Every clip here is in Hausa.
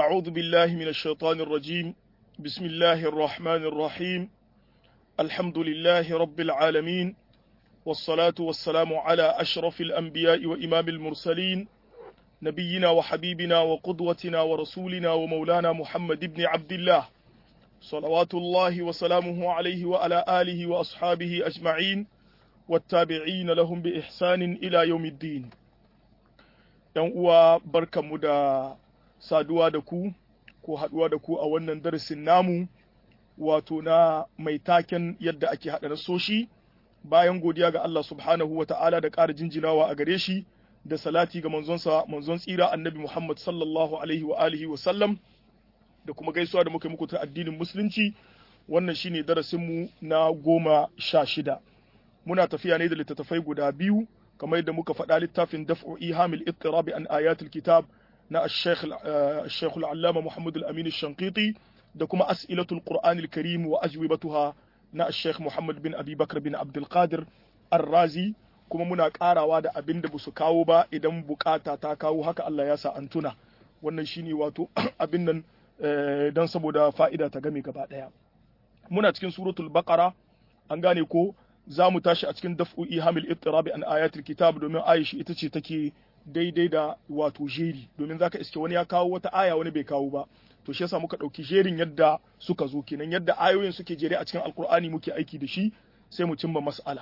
أعوذ بالله من الشيطان الرجيم بسم الله الرحمن الرحيم الحمد لله رب العالمين والصلاة والسلام على أشرف الأنبياء وإمام المرسلين نبينا وحبيبنا وقدوتنا ورسولنا ومولانا محمد بن عبد الله صلوات الله وسلامه عليه وعلى آله وأصحابه أجمعين والتابعين لهم بإحسان إلى يوم الدين ‘yan uwa barkanmu da saduwa da ku ko haɗuwa da ku a wannan darasin namu wato na mai taken yadda ake haɗa nasoshi bayan godiya ga Allah subhanahu wa ta'ala da ƙara jinjinawa a gare shi da salati ga manzonsa manzon tsira annabi Muhammad sallallahu alaihi wa alihi wa sallam da kuma gaisuwa da muka muku ta addinin musulunci wannan shine darasinmu na goma sha shida muna tafiya ne da littattafai guda biyu kamar yadda muka faɗa littafin daf'u ihamil ittirabi an ayatul kitab na al-shaykh al-allama Muhammad al-Amin al-Shanqiti da kuma as'ilatul Qur'an al-Karim wa ajwibatuha na al-shaykh Muhammad bin Abi Bakr bin Abdul Qadir Ar-Razi kuma muna karawa da abin da su kawo ba idan bukata ta kawo haka Allah ya sa an tuna wannan shine wato abin nan dan saboda fa'ida ta game gaba daya muna cikin suratul baqara an gane ko za mu tashi a cikin daf'u ihamil ittirabi an ayatul kitab domin aishi ita ce take daidai da wato jeri domin zaka iske wani ya kawo wata aya wani bai kawo ba to shi yasa muka dauki jerin yadda suka zo kenan yadda ayoyin suke jere a cikin alkur'ani muke aiki da shi sai mu cimma mas'ala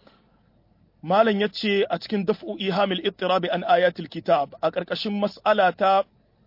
malam yace a cikin daf'u ihamil ittirabi an ayatul kitab a karkashin mas'ala ta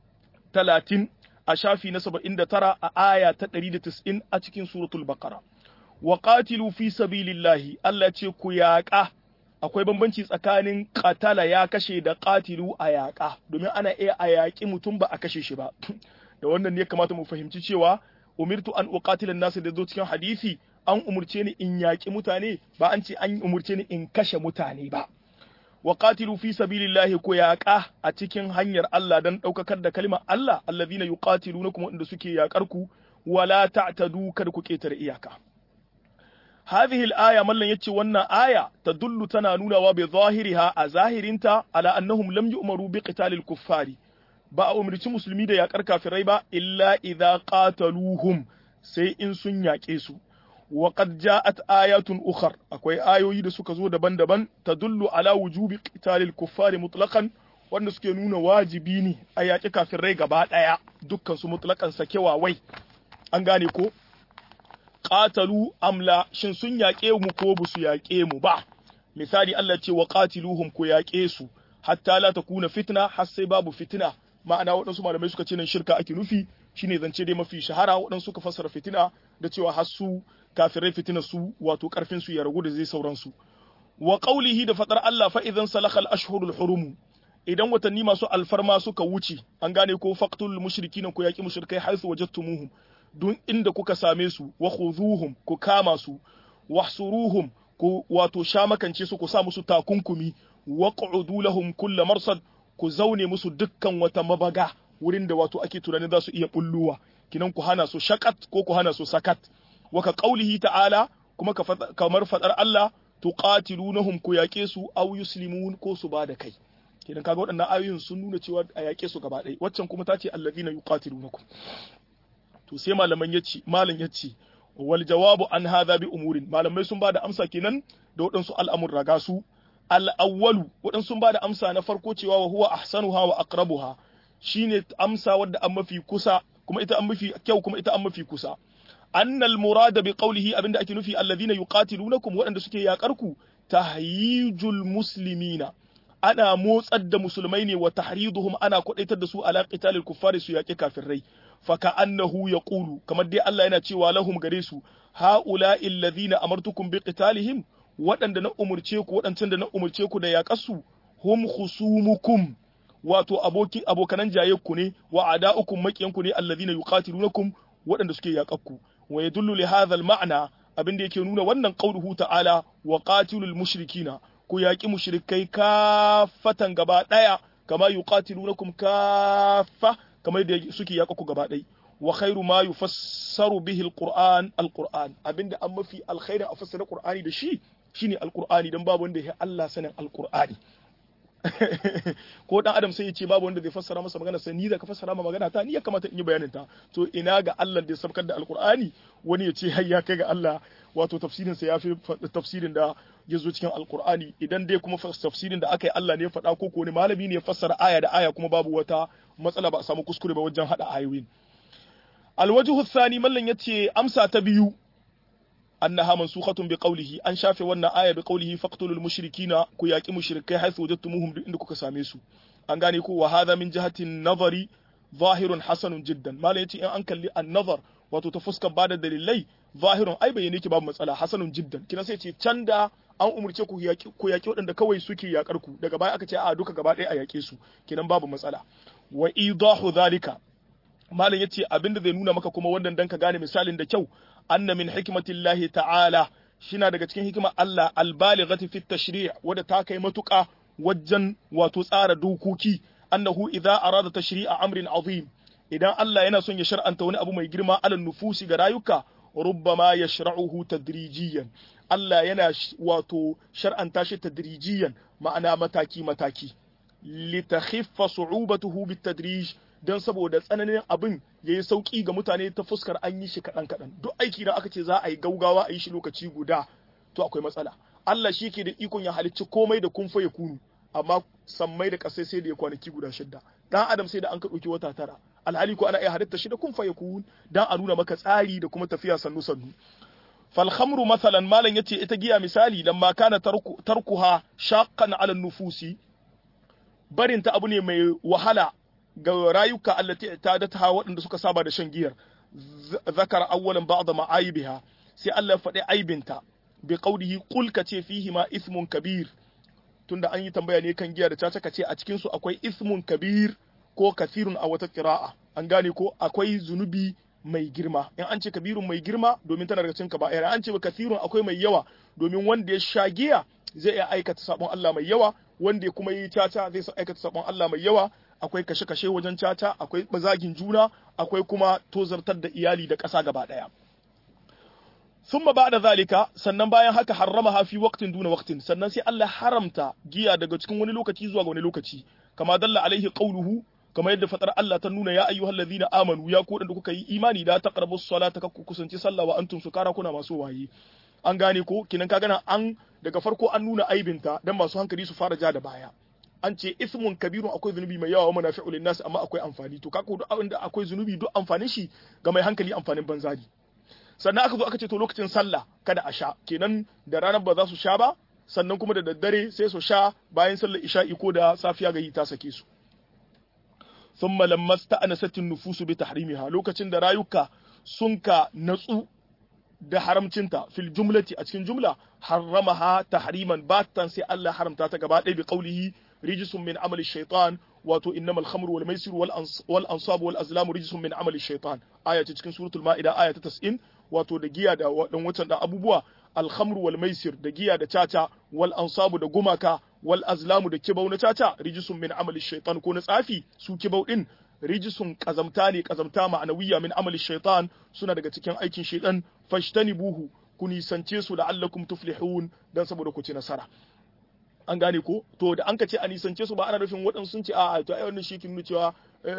30 a shafi na 79 a aya ta 190 a cikin suratul baqara wa qatilu fi sabilillahi Allah ce ku yaƙa akwai bambanci tsakanin qatala ya kashe da qatilu a yaƙa domin ana iya a yaƙi mutum ba a kashe shi ba da wannan ne kamata mu fahimci cewa umirtu an uqatila nas da zo cikin hadisi an umurce ni in yaƙi mutane ba an ce an umurce ni in kashe mutane ba wa qatilu fi sabilillahi ku yaƙa a cikin hanyar Allah dan ɗaukakar da kalmar Allah allazina yuqatilunakum wanda suke yaƙar ku wala ta'tadu kada ku ƙetare iyaka هذه الآية ملن يتشي ونا آية تدل تنانونا وبظاهرها أظاهرنتا على أنهم لم يؤمروا بقتال الكفار ba a umarci musulmi da yakar kafirai ba illa idza qataluhum sai in sun yaƙe su wa qad ja'at ayatun ukhar akwai ayoyi da suka zo daban-daban tadullu ala wujubi qitalil kuffari mutlaqan wanda suke nuna wajibi ne a yaƙi kafirai gaba ɗaya dukkan su mutlaqan sakewa wai an gane ko qatalu amla shin sun yaƙe mu ko ba su yaƙe mu ba misali Allah ce wa qatiluhum ku yaƙe su hatta la takuna fitna har sai babu fitina ma'ana waɗansu malamai suka ce nan shirka ake nufi shine zance dai mafi shahara waɗansu suka fassara fitina da cewa har su kafirai fitina su wato karfin su ya ragu da zai sauran su wa qawlihi da fadar Allah fa idan salakhal ashhurul hurum idan watanni masu alfarma suka wuce an gane ko faqtul mushrikin ku yaki mushrikai haythu wajadtumuhum dun inda kuka same su wa khuzuhum ku kama su wahsuruhum ku wato shamakance su ku sa musu takunkumi wa qu'udu lahum kull marsad ku zaune musu dukkan wata mabaga wurin da wato ake tunanin za su iya bulluwa kinan ku hana su shakat ko ku hana su sakat wa ka qaulihi ta'ala kuma kamar fadar Allah tuqatilunahum ku yake su aw yuslimun ko su ba da kai kinan kaga waɗannan ayoyin sun nuna cewa a yake su gaba ɗaya waccan kuma ta ce allazina yuqatilunakum to sai malaman yace malam yace wal jawabu an hadha bi umurin malamai sun bada amsa kenan da waɗansu al'amurra ga su al-awwalu waɗansu sun bada amsa na farko cewa wa huwa ahsanuha wa aqrabuha shine amsa wadda an mafi kusa kuma ita an mafi kyau kuma ita an mafi kusa annal murada bi qawlihi abinda ake nufi alladhina yuqatilunakum waɗanda suke yakar ku tahyijul muslimina ana motsar da musulmai ne wa tahriduhum ana kwadaitar da su ala qitalil kuffari su yaƙi kafirai faka annahu yaqulu kamar dai Allah yana cewa lahum gare su haula alladhina amartukum bi qitalihim waɗanda na umurce ku waɗancan da na umurce ku da yaƙasu hum khusumukum wato abokin abokanan jayyakku ne wa ada'ukum makiyanku ne alladhina yuqatilunakum waɗanda suke yaƙakku wa yadullu li hadha al-ma'na abin da yake nuna wannan qauluhu ta'ala wa qatilul mushrikina ku yaƙi mushrikai kafatan gaba ɗaya kama yuqatilunakum kaffa kamar da suke yaƙa ku gaba ɗaya wa khairu ma yufassaru bihi alquran alquran abinda an mafi alkhairi a fassara qur'ani da shi shine alqur'ani dan babu wanda ya Allah sanin alqur'ani ko dan adam sai ya ce babu wanda zai fassara masa magana sai ni da ka fassara ma magana ta ni ya kamata in yi bayanin ta to ina ga Allah da ya sabkar da alqur'ani wani ya ce har ya kai ga Allah wato tafsirin sa yafi tafsirin da ya zo cikin alqur'ani idan dai kuma tafsirin da aka yi Allah ne ya faɗa ko ko ne malami ne ya fassara aya da aya kuma babu wata matsala ba a samu kuskure ba wajen hada ayoyin alwajhu thani mallan yace amsa ta biyu annaha mansukhatun bi qawlihi an shafe wannan aya bi qawlihi faqtulul mushrikina ku yaqi mushrikai haythu wajadtumuhum duk inda kuka same su an gane ko wa hadha min jihati nazari zahirun hasanun jiddan malai yace in an kalli an-nazar wato ta fuskar bada dalilai zahirun ai bayyane ki babu matsala hasanun jiddan kina sai ce can da an umurce ku yaki ku yaki waɗanda kawai suke yakar ku daga baya aka ce a duka gaba ɗaya a yake su kinan babu matsala wa idahu zalika malam yace abinda zai nuna maka kuma wannan dan ka gane misalin da kyau anna min hikmatillahi ta'ala shina daga cikin hikimar Allah albalighati fit tashri' wadda ta kai matuƙa wajen wato tsara dokoki annahu idza arada tashri'a amrin azim idan Allah yana son ya shar'anta wani abu mai girma alal nufusi ga rayuka rubbama yashra'uhu tadrijiyan Allah yana wato shar'anta shi tadrijiyan ma'ana mataki mataki litakhiffa su'ubatuhu bitadrij don saboda tsananin abin ya yi sauƙi ga mutane ta fuskar an yi shi kaɗan kaɗan duk aiki da aka ce za a yi gaugawa a yi shi lokaci guda to akwai matsala Allah shi ke da ikon ya halicci komai da kumfa ya kunu amma sammai da ƙasai sai da ya kwanaki guda shidda dan adam sai da an ka ɗauki wata tara alhali ko ana iya halitta shi da kumfa ya kunu dan a nuna maka tsari da kuma tafiya sannu sannu falhamru masalan malam yace ita giya misali lamma kana tarku tarkuha shaqqan ala nufusi barinta abu ne mai wahala ga rayuka allati ta waɗanda suka saba da shan giyar zakara awwalan ba'da ma'aibiha sai Allah ya faɗi aibinta bi qawlihi qul ka ce fihi ma ismun kabir tunda an yi tambaya ne kan giya da caca ka ce a cikin su akwai ismun kabir ko kathirun a wata qira'a an gane ko akwai zunubi mai girma in an ce kabirun mai girma domin tana daga cikin kaba'ira an ce kathirun akwai mai yawa domin wanda ya sha giya zai iya aikata sabon Allah mai yawa wanda ya kuma yi caca zai aikata sabon Allah mai yawa akwai kashe-kashe wajen caca akwai bazagin juna akwai kuma tozartar da iyali da ƙasa gaba ɗaya thumma ba'da zalika sannan bayan haka harrama hafi waqtin duna waqtin sannan sai Allah haramta giya daga cikin wani lokaci zuwa ga wani lokaci kama dalla alaihi qawluhu kama yadda fatar Allah ta nuna ya ayyuhal ladina amanu ya ku da kuka yi imani da taqrabus salata kakku kusanci sallah wa antum sukara kuna masu waye an gane ko kinan ka gana an daga farko an nuna aibinta dan masu hankali su fara ja da baya an ce ismun kabirun akwai zunubi mai yawa wa manafi'u linnas amma akwai amfani to kaka duk inda akwai zunubi duk amfanin shi ga mai hankali amfanin banza ne sannan aka zo aka ce to lokacin sallah kada a sha kenan da ranar ba za su sha ba sannan kuma da daddare sai su sha bayan sallar isha'i ko da safiya ga yi ta sake su thumma lamma sta'anasat an-nufusu bi tahrimiha lokacin da rayuka sun ka natsu da haramcinta fil jumlati a cikin jumla harramaha tahriman batan sai Allah haramta ta gaba ɗaya bi qaulihi rijsun min amali shaitan wato innamal khamru wal maisir wal ansab wal azlam rijsun min amali shaitan aya ce cikin suratul maida aya ta 90 wato da giya da dan wutan da abubuwa al khamru wal maisir da giya da caca wal ansabu da gumaka wal azlamu da kibau na caca rijsun min amali shaitan ko na tsafi su kibau din rijisun kazamta ne kazamta ma'anawiya min amali shaitan suna daga cikin aikin shaitan fashtanibuhu ku nisance su la'allakum tuflihun dan saboda ku ci nasara an gane ko to da an ka ce a nisance su ba ana nufin waɗansu sun ce a to ai wannan shi kin cewa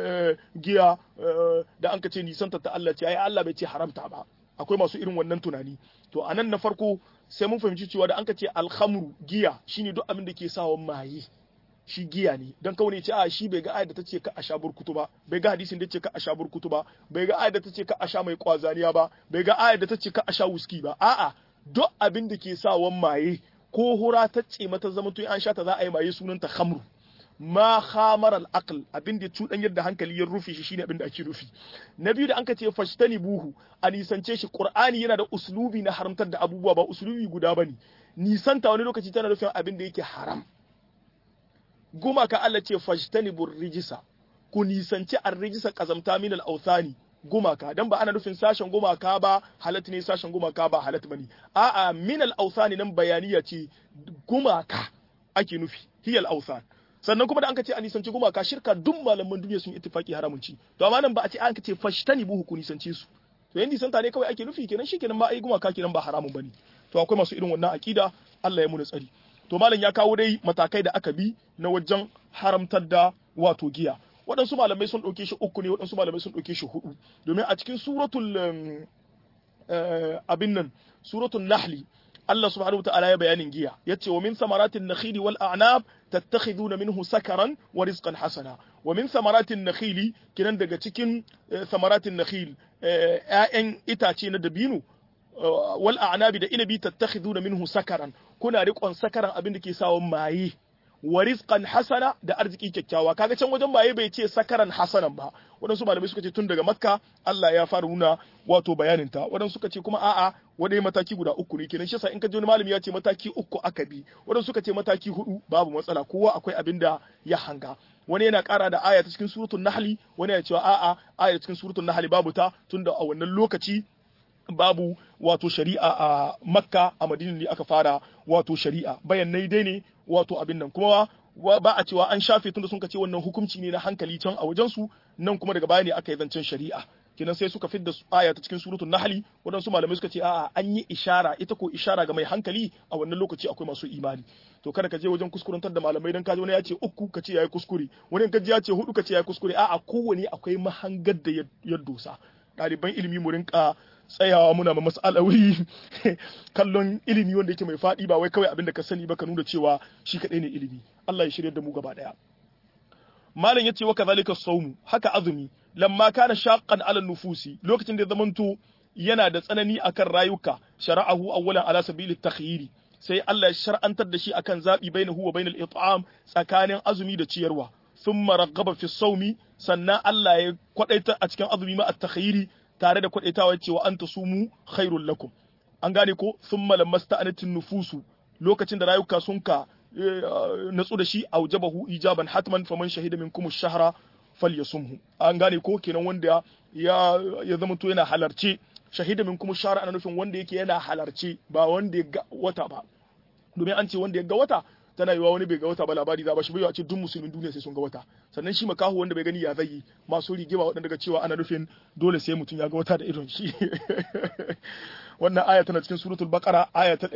giya da an ka ce nisanta ta Allah ce ai Allah bai ce haramta ba akwai masu irin wannan tunani to anan na farko sai mun fahimci cewa da an ka ce alhamru giya shine duk abin da ke sawa maye shi giya ne don kawai ne ce a shi bai ga ayat da ta ce ka a sha burkutu ba bai ga hadisin da ce ka a sha burkutu ba bai ga ayat da ta ce ka a sha mai kwazaniya ba bai ga ayat da ta ce ka a sha wuski ba a'a duk abin da ke sawan maye ko hura ta ce mata zama to an sha ta za a yi maye sunanta khamru ma khamar al aql abin da cudan yadda hankali ya rufe shi shine abin da ake rufi na biyu da an ka ce fashtani buhu a nisance shi qur'ani yana da uslubi na haramtar da abubuwa ba uslubi guda bane nisanta wani lokaci tana nufin abin da yake haram gumaka Allah ce fajtanibur rijisa ku nisanci ar-rijisa kazamta min al-awthani gumaka dan ba ana nufin sashen gumaka ba halat ne sashen gumaka ba halat bane a'a min al-awthani nan bayaniya ce gumaka ake nufi hiyal awthan sannan kuma da an ka ce a nisanci gumaka shirka duk malaman duniya sun ittifaki haramun ci to amma nan ba a ce an ka ce fashtanibuhu ku nisanci su to yan nisanta ne kawai ake nufi kenan shikenan ma ai gumaka kenan ba haramun bane to akwai masu irin wannan akida Allah ya muna tsari to malam ya kawo dai matakai da aka bi na wajen haramtar da wato giya waɗansu malamai sun ɗauke shi uku ne waɗansu malamai sun ɗauke shi hudu domin a cikin suratul abin nan suratul nahli Allah subhanahu wa ta'ala ya bayanin giya yace wa min samaratin nakhili wal a'nab tattakhiduna minhu sakaran wa rizqan hasana wa min samaratin nakhili kinan daga cikin samaratin nakhil ƴaƴan itace na dabino wal a'nabi da inabi tattakhiduna minhu sakaran kuna riƙon sakaran abin da ke sawa maye wa rizqan hasana da arziki kyakkyawa kaga can wajen maye bai ce sakaran hasanan ba waɗansu malamai suka ce tun daga makka Allah ya fara nuna wato bayanin ta waɗansu suka ce kuma a'a wani mataki guda uku ne kenan shi yasa in ka ji wani malami ya ce mataki uku aka bi waɗansu suka ce mataki hudu babu matsala kowa akwai abin da ya hanga wani yana ƙara da aya ta cikin suratul nahli wani yana cewa a'a aya cikin suratul nahli babu ta tunda a wannan lokaci babu wato shari'a a makka a madina ne aka fara wato shari'a bayanai dai ne wato abin nan kuma ba a cewa an shafe tunda sun ce wannan hukunci ne na hankali can a wajensu nan kuma daga baya ne aka yi zancen shari'a kenan sai suka fidda aya ta cikin suratul nahli waɗansu malamai suka ce a'a an yi ishara ita ko ishara ga mai hankali a wannan lokaci akwai masu imani to kada ka je wajen kuskurantar da malamai dan kaji wani ya ce uku ka ce yayi kuskure wani ka ji ya ce hudu ka ce yayi kuskure a'a kowane akwai mahangar da ya dosa ɗaliban ilimi mu rinka tsayawa muna ma mas'alawi kallon ilimi wanda yake mai faɗi ba wai kawai abin da ka sani ba ka nuna cewa shi kaɗai ne ilimi Allah ya shirya da mu gaba ɗaya malam yace wa kadhalika sawmu haka azumi lamma kana shaqqan ala nufusi lokacin da zamanto yana da tsanani akan rayuka shara'ahu awwalan ala sabili takhyiri sai Allah ya shar'antar da shi akan zabi bainahu wa bainal it'am tsakanin azumi da ciyarwa thumma raghaba fi sawmi sannan Allah ya kwadaita a cikin azumi ma at-takhyiri tare da kwadaitawa cewa anta sumu khairul lakum an gane ko thumma lamasta'anatin nufusu lokacin da rayuka sun ka natsu da shi aujabahu ijaban hatman faman shahida minkum ash-shahra falyasumhu an gane ko kenan wanda ya ya zama to yana halarce shahida minkum ash-shahra ana nufin wanda yake yana halarce ba wanda ya ga wata ba domin an ce wanda ya ga wata tana yiwa wani bai ga wata ba labari za ba shi bai a ce duk musulmin duniya sai sun ga wata sannan shi makahu wanda bai gani ya zai masu rigima waɗanda daga cewa ana nufin dole sai mutum ya ga wata da idon shi wannan aya tana cikin suratul baqara aya ta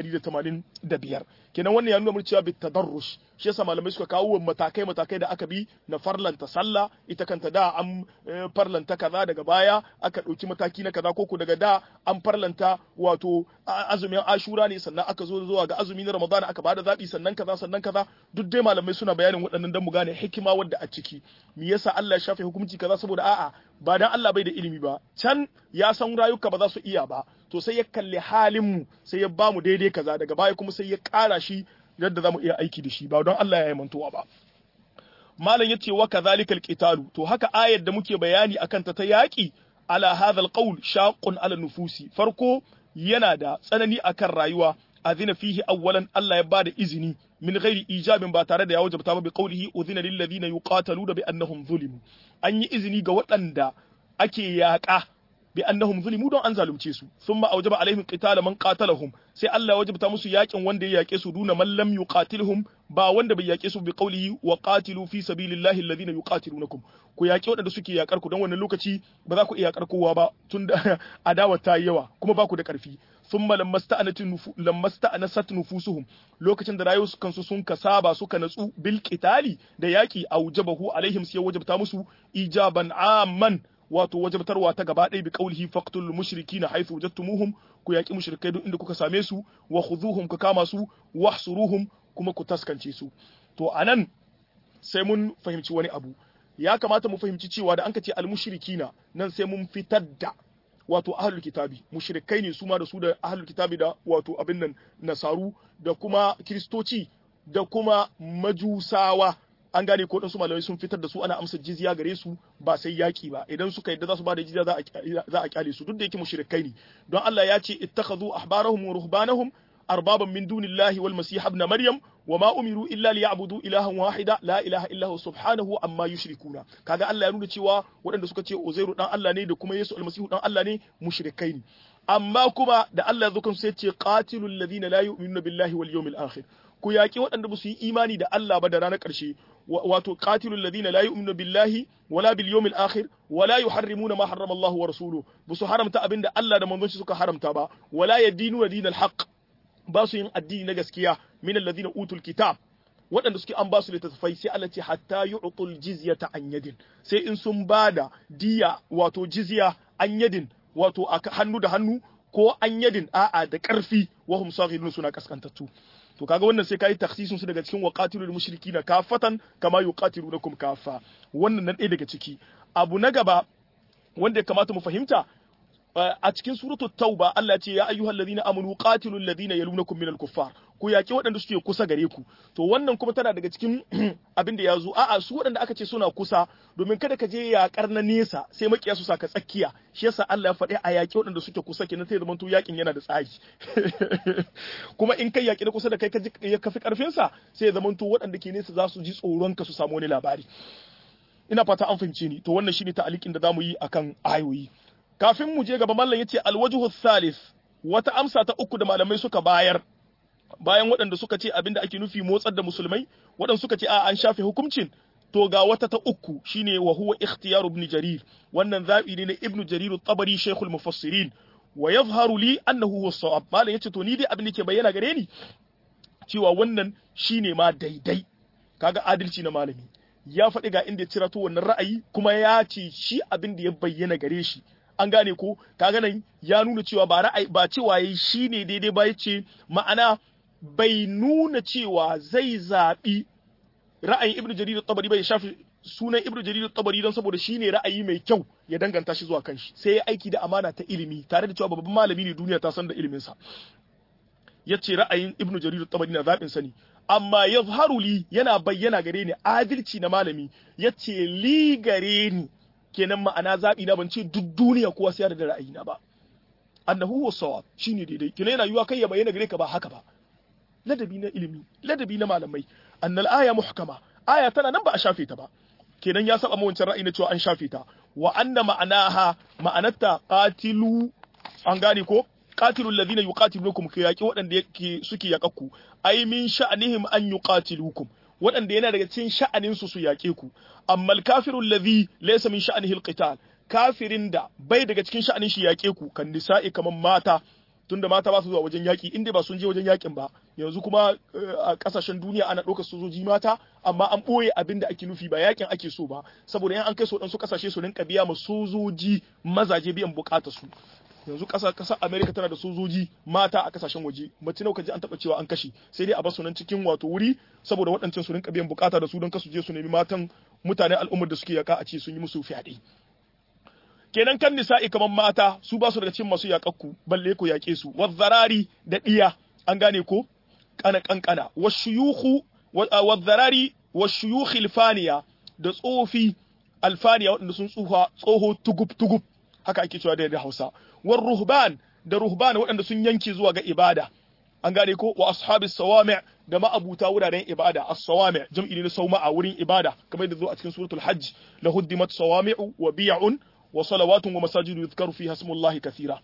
185 kenan wannan ya nuna mun cewa bit tadarrush shi yasa malamai suka kawo matakai matakai da aka bi na farlanta sallah ita kanta da an farlanta kaza daga baya aka dauki mataki na kaza koko daga da an farlanta wato azumin ashura ne sannan aka zo zuwa ga azumi na ramadana aka bada zabi sannan kaza sannan kaza duk dai malamai suna bayanin waɗannan dan mu gane hikima wadda a ciki me yasa Allah ya shafe hukunci kaza saboda a'a ba dan Allah bai da ilimi ba can ya san rayuka ba za su iya ba to sai ya kalli halin mu sai ya bamu daidai kaza daga baya kuma sai ya ƙara shi yadda zamu iya aiki da shi ba don Allah ya yi mantuwa ba malam yace wa kadhalikal qitalu to haka ayar da muke bayani akan ta ta yaki ala hadha alqawl shaqqun ala nufusi farko yana da tsanani akan rayuwa azina fihi awwalan Allah ya bada izini min ghairi ijabin ba tare da ya wajabta ba bi qawlihi udhina lil ladina yuqataluna bi annahum zulimu an yi izini ga waɗanda ake yaƙa bi annahum zulimu don an zalunce su thumma awjaba alaihim qitala man qatalahum sai Allah ya wajabta musu yakin wanda ya yake su duna man lam yuqatilhum ba wanda bai yake su bi qawlihi wa qatilu fi sabilillahi alladhina yuqatilunakum ku yaki waɗanda suke yakar ku don wannan lokaci ba za ku iya yakar kowa ba tunda adawa ta yi yawa kuma ba ku da ƙarfi thumma lamasta'anasat nufusuhum lokacin da rayuwar kansu sun kasaba suka natsu bil qitali da yaki awjabahu alaihim sai wajabta musu ijaban amman wato wajabtarwa ta gaba ɗaya bi qaulihi faqtul mushrikina haythu wajadtumuhum ku yaki mushrikai duk inda kuka same su wa khudhuhum ku kama su wahsuruhum kuma ku taskance su to anan sai mun fahimci wani abu ya kamata mu fahimci cewa da an ka ce al mushrikina nan sai mun fitar da wato ahlul kitabi mushrikai ne su ma da su da ahlul kitabi da wato abin nan nasaru da kuma kristoci da kuma majusawa an gane ko su malamai sun fitar da su ana amsa jizya gare su ba sai yaki ba idan suka yadda za su ba da jizya za a kyale su duk da yake mushrikai ne don Allah ya ce ittakhadhu ahbarahum wa ruhbanahum arbaban min dunillahi wal masih ibn maryam wa ma umiru illa liya'budu ilahan wahida la ilaha illa huwa subhanahu amma yushrikuna kaga Allah ya nuna cewa waɗanda suka ce Uzairu dan Allah ne da kuma Yesu almasihu dan Allah ne mushrikai ne amma kuma da Allah ya zo kan sai ce qatilul ladina la yu'minuna billahi wal yawmil akhir ku yaƙi waɗanda ba su yi imani da Allah ba da ranar ƙarshe wato qatilul ladina la yu'minu billahi wala bil yawmil akhir wala yuharrimuna ma harrama Allah wa rasuluhu ba su haramta abinda Allah da manzon shi suka haramta ba wala yadinuna dinal haqq ba su yin addini na gaskiya min alladhina utul kitab waɗanda suke an ba su littattafai sai Allah ce hatta yu'tul jizyata an yadin sai in sun bada diya wato jizya an yadin wato a hannu da hannu ko an yadin a'a da ƙarfi wahum saghirun suna kaskantattu to kaga wannan sai kai takhsisun su daga cikin waqatilul mushrikina kafatan kama yuqatilunakum kafa wannan nan ɗaya daga ciki abu na gaba wanda ya kamata mu fahimta a cikin suratul tauba Allah ce ya ayyuhal ladina amanu qatilul ladina yalunakum minal kuffar ku yaki waɗanda suke kusa gare ku to wannan kuma tana daga cikin abin da ya zo a'a su waɗanda aka ce suna kusa domin kada ka je yakar na nesa sai makiya su saka tsakiya shi yasa Allah ya faɗi a yaki waɗanda suke kusa kenan sai zaman to yakin yana da tsari kuma in kai yaki na kusa da kai ka kafi karfin sa sai zaman to waɗanda ke nesa za su ji tsoron ka su samu wani labari ina fata an fahimce ni to wannan shine ta'alikin da zamu yi akan ayoyi kafin mu je gaba mallan yace alwajhu thalith wata amsa ta uku da malamai suka bayar bayan waɗanda suka ce abinda ake nufi motsar da musulmai waɗanda suka ce a an shafe hukuncin to ga wata ta uku shine wa huwa ikhtiyaru ibn jarir wannan zabi ne na ibn jarir at-tabari shaykhul mufassirin wa yadhharu li annahu huwa as-sawab mallan yace to ni dai abin da ke bayyana gare ni cewa wannan shine ma daidai kaga adalci na malami ya faɗi ga inda ya cira to wannan ra'ayi kuma ya ce shi abin da ya bayyana gare shi an gane ko kaga nan ya nuna cewa ba ra'ayi ba cewa yayi shine daidai ba yace ma'ana bai nuna cewa zai zabi ra'ayin Ibn Jarir at-Tabari bai shafi sunan Ibn Jarir at-Tabari dan saboda shine ra'ayi mai kyau ya danganta shi zuwa kanshi sai ya aiki da amana ta ilimi tare da cewa babban malami ne duniya ta san da ilimin sa yace ra'ayin Ibn Jarir at-Tabari na zabin sa ne amma yazharu li yana bayyana gare ni adalci na malami yace li gare ni kenan ma'ana zaɓi na ban ce duk duniya kowa sai da ra'ayina ba annahu huwa sawab shine daidai kenan yana yiwa kai ya bayyana gare ka ba haka ba ladabi na ilimi ladabi na malamai annal aya muhkama aya tana nan ba a shafe ta ba kenan ya saba wancan ra'ayi na cewa an shafe ta wa anna ma'anaha ma'anarta qatilu an gane ko qatilu alladhina yuqatilukum ku yaqi waɗanda yake suke yakakku ai min sha'anihim an yuqatilukum waɗanda yana daga cikin sha'aninsu su yaƙe ku amma al-kafiru alladhi laysa min sha'anihi al-qital kafirin da bai daga cikin sha'anin shi yaƙe ku kan nisa'i kaman mata tunda mata ba su zuwa wajen yaƙi inda ba sun je wajen yaƙin ba yanzu kuma a ƙasashen duniya ana ɗaukar sojoji mata amma an ɓoye abin da ake nufi ba yaƙin ake so ba saboda yan an kai su waɗansu ƙasashe su rinka biya ma sojoji mazaje biyan buƙatar su yanzu ƙasa ƙasar Amerika tana da sojoji mata a ƙasashen waje mace nawa kaji an taɓa cewa an kashe sai dai a basu nan cikin wato wuri saboda waɗancan su rinka biyan bukata da su don kasu je su nemi matan mutanen al'ummar da suke yaka a ce sun yi musu fyaɗe kenan kan nisa'i kamar mata su ba su daga cikin masu yaƙakku balle ku yaƙe su wazzarari da ɗiya an gane ko kana kankana washuyuhu wazzarari washuyuhi alfaniya da tsofi alfaniya waɗanda sun tsuha tsoho tugub tugub haka ake cewa da Hausa war ruhban da ruhban waɗanda sun yanke zuwa ga ibada an gane ko wa ashabis sawami' da ma'abuta wuraren ibada as-sawami' jam'i ne sauma a wurin ibada kamar yadda zo a cikin suratul hajj la huddimat sawami'u wa bi'un wa salawatun wa masajidu yuzkaru fiha ismullahi kathira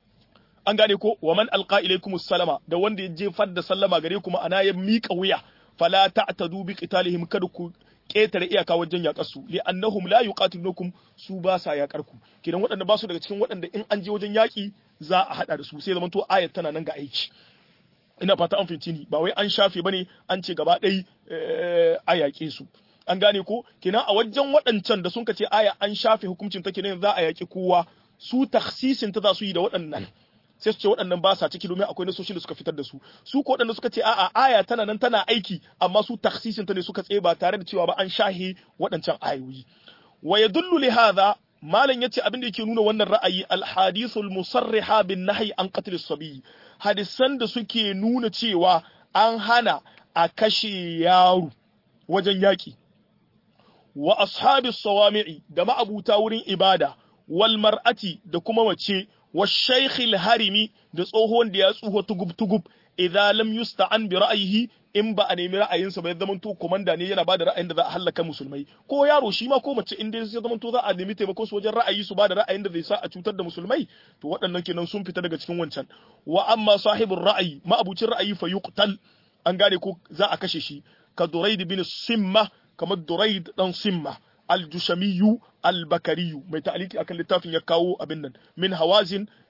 an gane ko wa man alqa ilaykumus salama da wanda ya jefar da sallama gare ku ma'ana ya miƙa wuya fala ta'tadu bi qitalihim kada ku ƙetare iyaka wajen yaƙar su li annahum la yuqatilukum su ba sa yaƙar ku kidan waɗanda ba su daga cikin waɗanda in an je wajen yaƙi za a haɗa da su sai zaman to ayat tana nan ga aiki ina fata an fahimci ni ba wai an shafe bane an ce gaba ɗai a yaƙe su an gane ko kina a wajen waɗancan da sun ce aya an shafe hukuncin ta kenan za a yaƙi kowa su taksisin ta za su yi da waɗannan sai su ce waɗannan ba sa ciki domin akwai nasoshin da suka fitar da su su ko waɗanda suka ce a'a aya tana nan tana aiki amma su taksisin ta ne suka tsaye ba tare da cewa ba an shahe waɗancan ayoyi wa yadullu li hadha malam yace abin da yake nuna wannan ra'ayi al-hadithul musarriha bin nahyi an qatl as-sabi hadisan da suke nuna cewa an hana a kashe yaro wajen yaki wa ashabis sawami'i da ma'abuta wurin ibada wal mar'ati da kuma mace wa shaykhil harimi da tsohon da ya tsuho tugub tugub idza lam yusta'an bi ra'yihi in ba a nemi ra'ayinsa ba ya zama to komanda ne yana bada ra'ayin da za a halaka musulmai ko yaro shi ma ko mace in dai ya zama to za a nemi taimakon su wajen ra'ayi su bada ra'ayin da zai sa a cutar da musulmai to waɗannan kenan sun fita daga cikin wancan wa amma sahibur ra'ayi ma'abucin ra'ayi fa yuqtal an gane ko za a kashe shi ka duraid bin simma kamar duraid dan simma al-jushamiyu al-bakariyu mai ta'aliki akan littafin ya kawo abin nan min hawazin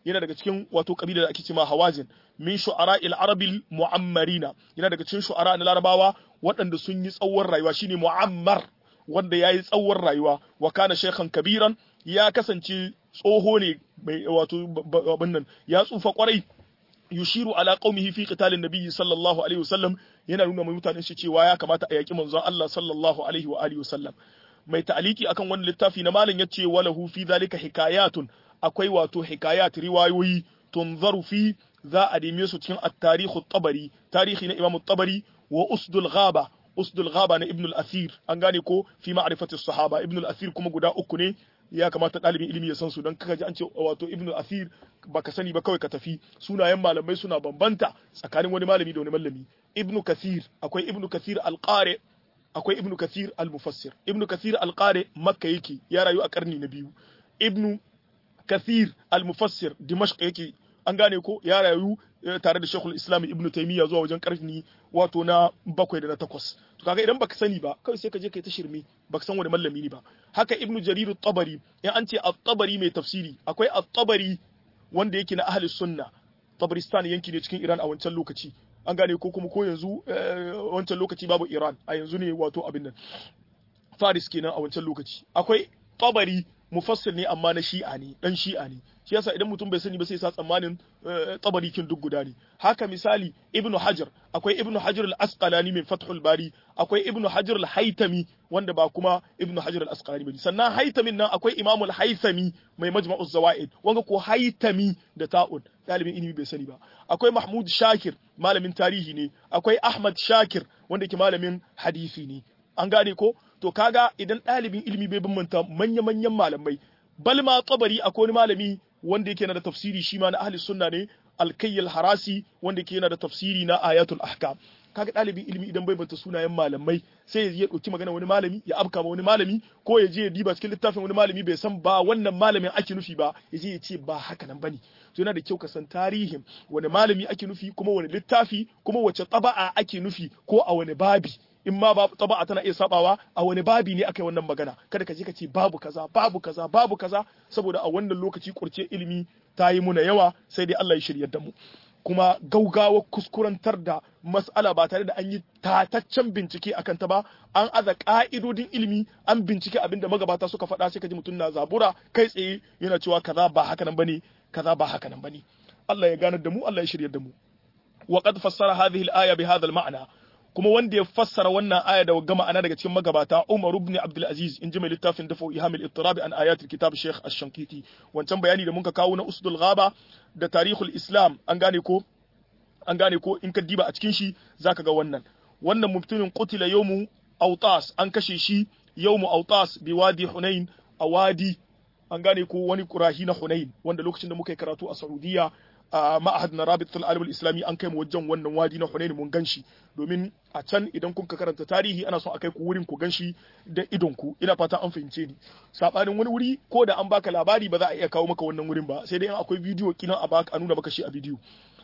yana daga cikin wato kabila da ake cewa hawazin min shu'ara il arabil mu'ammarina yana daga cikin shu'ara na larabawa waɗanda sun yi tsawon rayuwa shine mu'ammar wanda yayi tsawon rayuwa wa kana shaykhan kabiran ya kasance tsoho ne mai wato abin nan ya tsufa kwarai yushiru ala qaumihi fi qitalin nabiyyi sallallahu alaihi wasallam yana nuna mai mutanen shi cewa ya kamata a yaki manzon Allah sallallahu alaihi wa alihi wasallam mai ta'aliki akan wannan littafi na malam yace walahu fi zalika hikayatun akwai wato hikayat riwayoyi tunzaru fi za a neme su cikin at-tarikh at-tabari tarihi na imam at-tabari wa usdul ghaba usdul ghaba na ibn al-athir an gane ko fi ma'rifati as-sahaba ibn al-athir kuma guda uku ne ya kamata ɗalibin ilimi ya san su don kaka ji an ce wato ibn al-athir baka sani ba kawai ka tafi sunayen malamai suna bambanta tsakanin wani malami da wani malami ibn kathir akwai ibn kathir al-qari akwai ibn kathir al-mufassir ibn kathir al-qari makka yake ya rayu a karni na biyu ibn kathir al-mufassir dimashq yake an gane ko ya rayu tare da shekul islam ibn taymiya zuwa wajen karni wato na bakwai da na takwas to kaga idan baka sani ba kawai sai ka je kai ta shirme baka san wani mallami ne ba haka ibn jarir at-tabari in an ce at-tabari mai tafsiri akwai at-tabari wanda yake na ahli sunna tabaristan yanki ne cikin iran a wancan lokaci an gane ko kuma ko yanzu wancan lokaci babu iran a yanzu ne wato abin nan faris kenan a wancan lokaci akwai tabari mufassir ne amma na shi'a ne dan shi'a ne shi yasa idan mutum bai sani ba sai sa tsammanin tabari kin duk guda ne haka misali ibnu hajar akwai ibnu hajar al-asqalani min fathul bari akwai ibnu hajar al-haytami wanda ba kuma ibnu hajar al-asqalani bane sannan haytamin nan akwai imamul haythami mai majma'uz zawaid wanga ko haytami da ta'un dalibin ilimi bai sani ba akwai mahmud shakir malamin tarihi ne akwai ahmad shakir wanda ke malamin hadisi ne an gane ko to kaga idan ɗalibin ilimi bai bambanta manya-manyan malamai bal ma tsabari akwai wani malami wanda yake yana da tafsiri shi ma na ahli sunna ne alkayyal harasi wanda yake yana da tafsiri na ayatul ahkam kaga ɗalibin ilimi idan bai banta sunayen malamai sai ya je ya ɗauki magana wani malami ya afka ma wani malami ko ya je ya diba cikin littafin wani malami bai san ba wannan malamin ake nufi ba ya je ya ce ba haka nan bane to yana da kyau ka san tarihin wani malami ake nufi kuma wani littafi kuma wace taba'a ake nufi ko a wani babi in ma ba taba'a tana iya sabawa a wani babi ne aka yi wannan magana kada ka je ka ce babu kaza babu kaza babu kaza saboda a wannan lokaci kurce ilimi ta yi muna yawa sai dai Allah ya shiryar da mu kuma gaugawa kuskurantar da mas'ala ba tare da an yi tataccen bincike akan ta ba an aza ka'idodin ilimi an bincike abin da magabata suka faɗa sai ka ji mutum na zabura kai tsaye yana cewa kaza ba haka nan bane kaza ba haka nan bane Allah ya ganar da mu Allah ya shiryar da mu wa qad fassara hadhihi al-aya bi hadha al-ma'na kuma wanda ya fassara wannan aya da gama ana daga cikin magabata Umar ibn Abdul Aziz in ji mai littafin dafa ihamil ittirabi an ayatul kitab Sheikh Ash-Shankiti wancan bayani da muka kawo na usdul ghaba da tarihul Islam an gane ko an gane ko in ka diba a cikin shi zaka ga wannan wannan mutumin qutila yawmu Autas an kashe shi yawmu Autas bi wadi Hunain a wadi an gane ko wani kurahi na Hunain wanda lokacin da muka yi karatu a Saudiya a ma'ahad na rabit alimul islami an kai mu wajen wannan wadi na Hunain mun ganshi domin a can idan kun ka karanta tarihi ana son a kai ku wurin ku ganshi da idon ku ina fata an fahimce ni sabanin wani wuri ko da an baka labari ba za a iya kawo maka wannan wurin ba sai dai in akwai bidiyo kinan a baka a nuna maka shi a bidiyo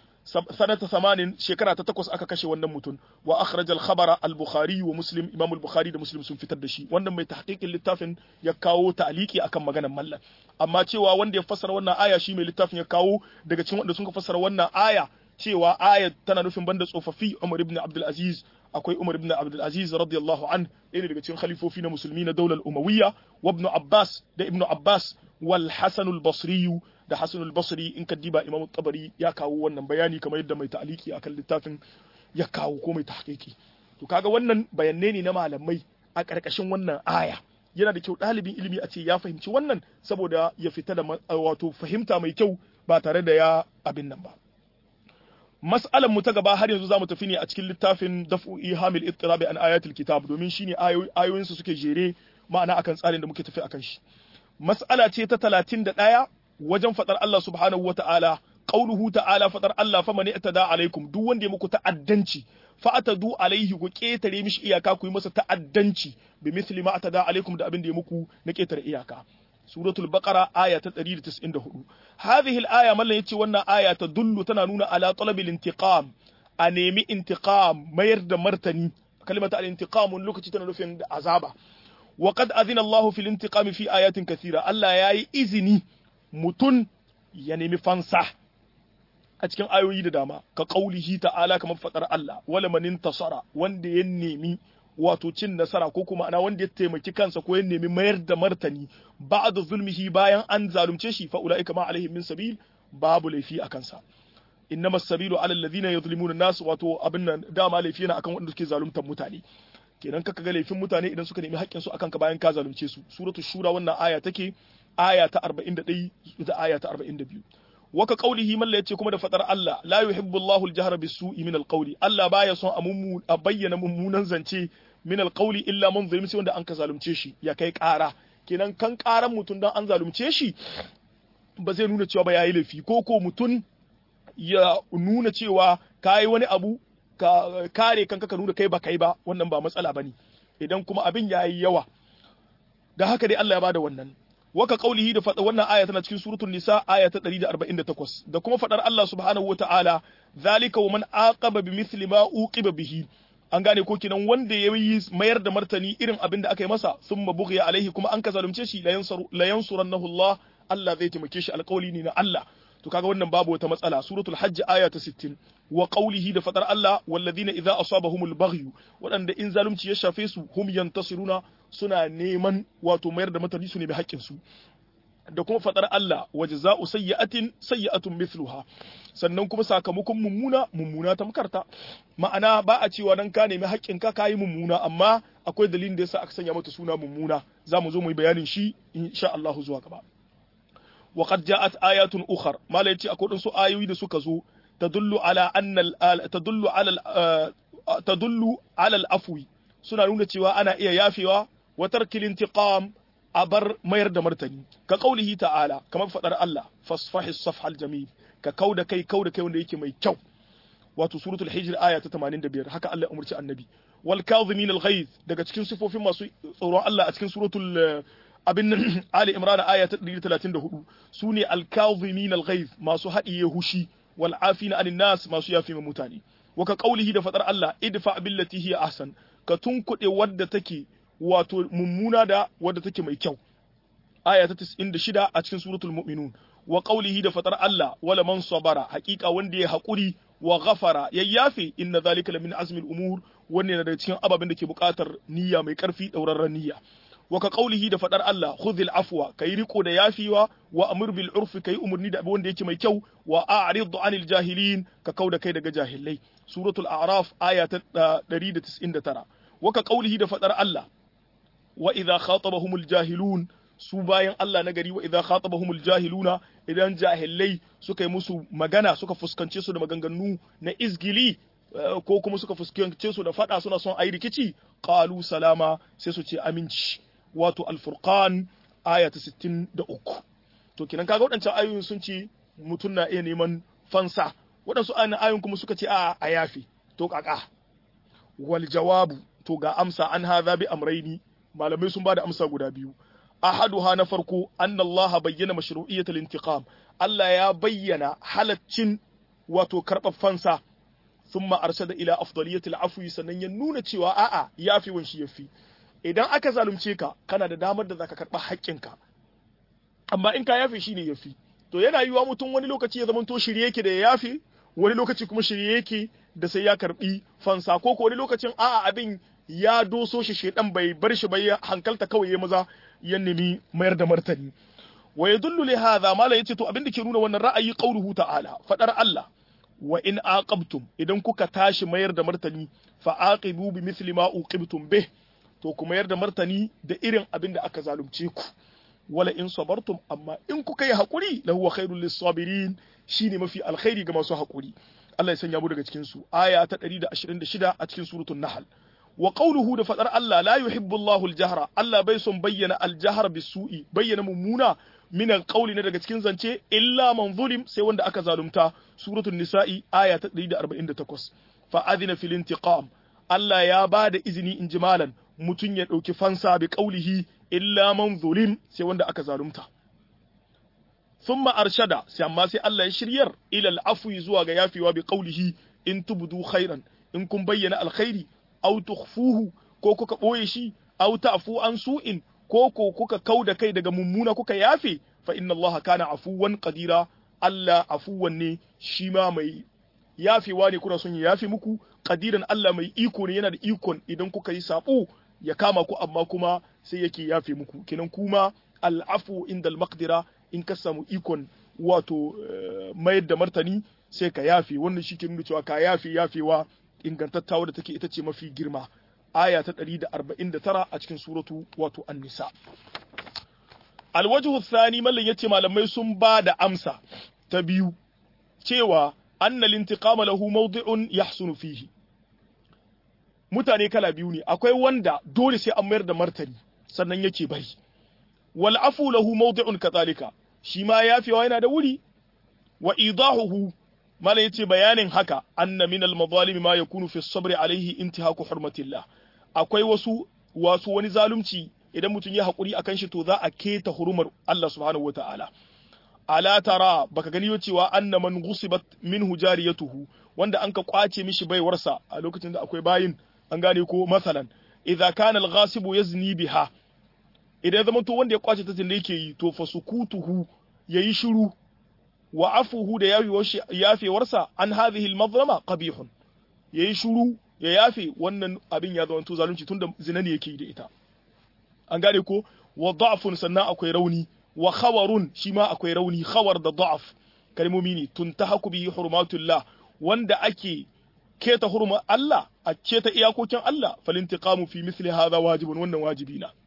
sanata samanin shekara ta takwas aka kashe wannan mutum wa akhraj al khabara al bukhari wa muslim imam al bukhari da muslim sun fitar da shi wannan mai tahqiqin littafin ya kawo ta'aliki akan maganar mallan amma cewa wanda ya fassara wannan aya shi mai littafin ya kawo daga cikin wanda sun ka fassara wannan aya cewa aya tana nufin banda tsofaffi Umar ibn Abdul Aziz akwai Umar ibn Abdul Aziz radiyallahu an ɗaya daga cikin khalifofi na musulmi na daular Umawiyya wa ibn Abbas da ibn Abbas wal Hasan al-Basri da Hasan al-Basri in ka diba Imam tabari ya kawo wannan bayani kamar yadda mai ta'aliki akan littafin ya kawo ko mai tahqiqi to kaga wannan bayanai ne na malamai a ƙarƙashin wannan aya yana da kyau ɗalibin ilimi a ce ya fahimci wannan saboda ya fita da wato fahimta mai kyau ba tare da ya abin nan ba mas'alan mu ta gaba har yanzu zamu tafi ne a cikin littafin daf'u ihamil ittirabi an ayatul kitab domin shine ayoyin su suke jere ma'ana akan tsarin da muke tafi akan shi mas'ala ce ta 31 wajen fadar Allah subhanahu wata'ala qauluhu ta'ala fadar Allah fa man i'tada alaikum duk wanda ya muku ta'addanci fa atadu alaihi ku ketare mishi iyaka ku yi masa ta'addanci bi misli ma atada alaikum da abin da ya muku na ketare iyaka suratul baqara aya ta 194 hadhihi al-aya mallan yace wannan aya ta dullu tana nuna ala talabil intiqam a nemi intiqam mayar da martani kalimata al-intiqam lokaci tana nufin da azaba wa qad adhina Allah fil intiqam fi ayatin kathira Allah yayi izini mutun ya nemi fansa a cikin ayoyi da dama ka qaulihi ta'ala kamar fadar Allah wala manin tasara wanda ya nemi wato cin nasara ko kuma ana wanda ya taimaki kansa ko ya nemi mayar da martani ba'da zulmihi bayan an zalunce shi fa ulaika ma alaihim min sabil babu laifi a kansa innama sabilu ala alladhina yuzlimuna nas wato abin nan dama laifi yana akan wanda suke zaluntar mutane kenan kaka ga laifin mutane idan suka nemi haƙƙin su akan ka bayan ka zalunce su suratul shura wannan aya take aya ta 41 da aya ta 42 waka qaulihi man yace kuma da fadar Allah la yuhibbu Allahu al-jahra bis-su'i min al-qawli Allah baya son a mummu a bayyana mummunan zance min al-qawli illa man zulmi sai wanda an ka zalunce shi ya kai ƙara kenan kan ƙaran mutum dan an zalunce shi ba zai nuna cewa ba yayi laifi ko ko mutum ya nuna cewa kai wani abu ka kare kanka ka nuna kai ba kai ba wannan ba matsala bane idan kuma abin yayi yawa da haka dai Allah ya bada wannan waka qaulihi da fada wannan aya tana cikin suratul nisa aya ta 148 da kuma fadar Allah subhanahu wataala zalika wa man aqaba bimithli ma uqiba bihi an gane ko kinan wanda ya yi mayar da martani irin abin da aka yi masa thumma bughiya alaihi kuma an ka zalunce shi la yansuru la yansurannahu Allah Allah zai taimake shi alƙawli ne na Allah to kaga wannan babu wata matsala suratul hajj aya ta 60 wa qawlihi da fadar Allah walladhina idza asabahumul baghyu wadanda in zalunci ya shafe su hum yantasiruna suna neman wato mayar da martani su ne bi haƙƙin su da kuma fadar Allah wa jaza'u sayyi'atin sayyi'atun mithluha sannan kuma sakamakon mummuna mummuna ta makarta ma'ana ba a cewa dan ka nemi haƙƙin ka kayi mummuna amma akwai dalilin da yasa aka sanya mata suna mummuna zamu zo mu yi bayanin shi insha Allah zuwa gaba wa qad ja'at ayatun ukhar mala yace akwai wasu ayoyi da suka zo tadullu ala anna tadullu ala tadullu ala al-afwi suna nuna cewa ana iya yafewa wa tarkil intiqam a bar mayar da martani ka kaulihi ta'ala kamar fadar Allah fasfahi safhal jamil ka kauda kai kauda kai wanda yake mai kyau wato suratul hijr aya ta 85 haka Allah ya umurci annabi wal kadhimin al ghaiz daga cikin sifofin masu tsoron Allah a cikin suratul abin Ali Imran aya ta 134 sune al kadhimin al ghaiz masu hadiye hushi wal afina anin nas masu yafi mutane wa ka kaulihi da fadar Allah idfa billati hiya ahsan ka tunkuɗe wadda take wato mummuna da wadda take mai kyau aya ta 96 a cikin suratul mu'minun wa qawlihi da fatar Allah wala man sabara haqiqa wanda ya hakuri wa ghafara yayyafe inna zalika lamin azmil umur wannan yana daga cikin ababen da ke buƙatar niyya mai ƙarfi daurarren niyya wa ka qawlihi da fadar Allah khudhil afwa kai riko da yafiwa wa amur bil urfi kai umurni da wanda yake mai kyau wa a'rid anil jahilin ka kauda kai daga jahilai suratul a'raf aya ta 199 wa ka qawlihi da fadar Allah wa idza khatabahumul jahilun su bayan Allah na gari wa idza khatabahumul jahiluna idan jahilai suka yi musu magana suka fuskance su da maganganu na izgili ko kuma suka fuskance su da fada suna son ayi rikici qalu salama sai su ce aminci wato al-furqan aya ta 63 to kinan kaga wadancan ayoyin sun ce mutum na iya neman fansa wadansu ayoyin kuma suka ce a a yafi to kaka wal jawabu to ga amsa an hadha bi amraini malamai sun bada amsa guda biyu ahaduha na farko anna Allah bayyana mashru'iyyatul intiqam Allah ya bayyana halaccin wato karɓar fansa thumma arshada ila afdaliyatil afwi sannan ya nuna cewa a'a yafi wanshi yafi idan aka zalunce ka kana da damar da zaka karɓa haƙƙinka amma in ka yafe shine yafi to yana yiwa mutum wani lokaci ya zama to shirye yake da ya yafe wani lokaci kuma shirye yake da sai ya karɓi fansa ko ko wani lokacin a'a abin ya doso shi shedan bai bar shi bai hankalta kawai ya maza ya nemi mayar da martani wa yadullu li hadha mala yace to abin da ke nuna wannan ra'ayi qauluhu ta'ala fadar Allah wa in aqabtum idan kuka tashi mayar da martani fa aqibu bi mithli ma uqibtum bih to ku mayar da martani da irin abin da aka zalunce ku wala in sabartum amma in kuka yi hakuri la huwa khairul lis-sabirin shine mafi alkhairi ga masu hakuri Allah ya sanya mu daga cikin su aya ta 126 a cikin suratul nahl wa qawluhu da fadar Allah la yuhibbu Allahu al-jahra Allah bai son bayyana al-jahr bisu'i bayyana mummuna min al-qawli ne daga cikin zance illa man zulim sai wanda aka zalunta suratul nisa'i aya ta 148 fa adina fil intiqam Allah ya ba da izini in jimalan mutun ya dauki fansa bi qawlihi illa man zulim sai wanda aka zalunta thumma arshada sai amma sai Allah ya shiryar ila al-afwi zuwa ga yafiwa bi qawlihi in tubdu khairan in kun bayyana alkhairi aw tukhfuhu ko kuka boye shi aw ta'fu an su'in ko ko kuka kauda kai daga mummuna kuka yafe fa inna Allah kana afuwan qadira Allah afuwan ne shi ma mai yafewa ne kuna son ya yafe muku qadiran Allah mai iko ne yana da ikon idan kuka yi sabo ya kama ku amma kuma sai yake yafe muku kenan kuma al'afu indal maqdira in ka samu ikon wato mayar da martani sai ka yafe wannan shi ke nuna cewa ka yafe yafewa ingantattawa da take ita ce mafi girma aya ta 149 a cikin suratu wato an-nisa alwajhu thani mallan yace malamai sun ba da amsa ta biyu cewa anna lintiqama lahu mawdi'un yahsunu fihi mutane kala biyu ne akwai wanda dole sai an mayar da martani sannan yake bari wal afu lahu mawdi'un kadhalika shi ma yafewa yana da wuri wa idahuhu mala yace bayanin haka anna min al mazalim ma yakunu fi sabri alaihi intihaku hurmatillah akwai wasu wasu wani zalunci idan mutum ya hakuri akan shi to za a keta hurumar Allah subhanahu wataala ala tara baka gani cewa anna man ghusibat minhu jariyatuhu wanda an ka kwace mishi baiwarsa a lokacin da akwai bayin an gane ko masalan idza kana al-ghasibu yazni biha idan zaman to wanda ya kwace ta da yake yi to fa sukutuhu yayi shiru wa afuhu da yafewarsa an hadhihi al-mazlama qabihun yayi shiru ya yafe wannan abin ya zama to zalunci tunda zina ne yake yi da ita an gane ko wa da'fun sannan akwai rauni wa khawarun shi ma akwai rauni khawar da da'af kalmomi ne tuntahaku bihi hurmatullah wanda ake keta hurma Allah a keta iyakokin Allah falintiqamu fi misli hadha wajibun wannan wajibi na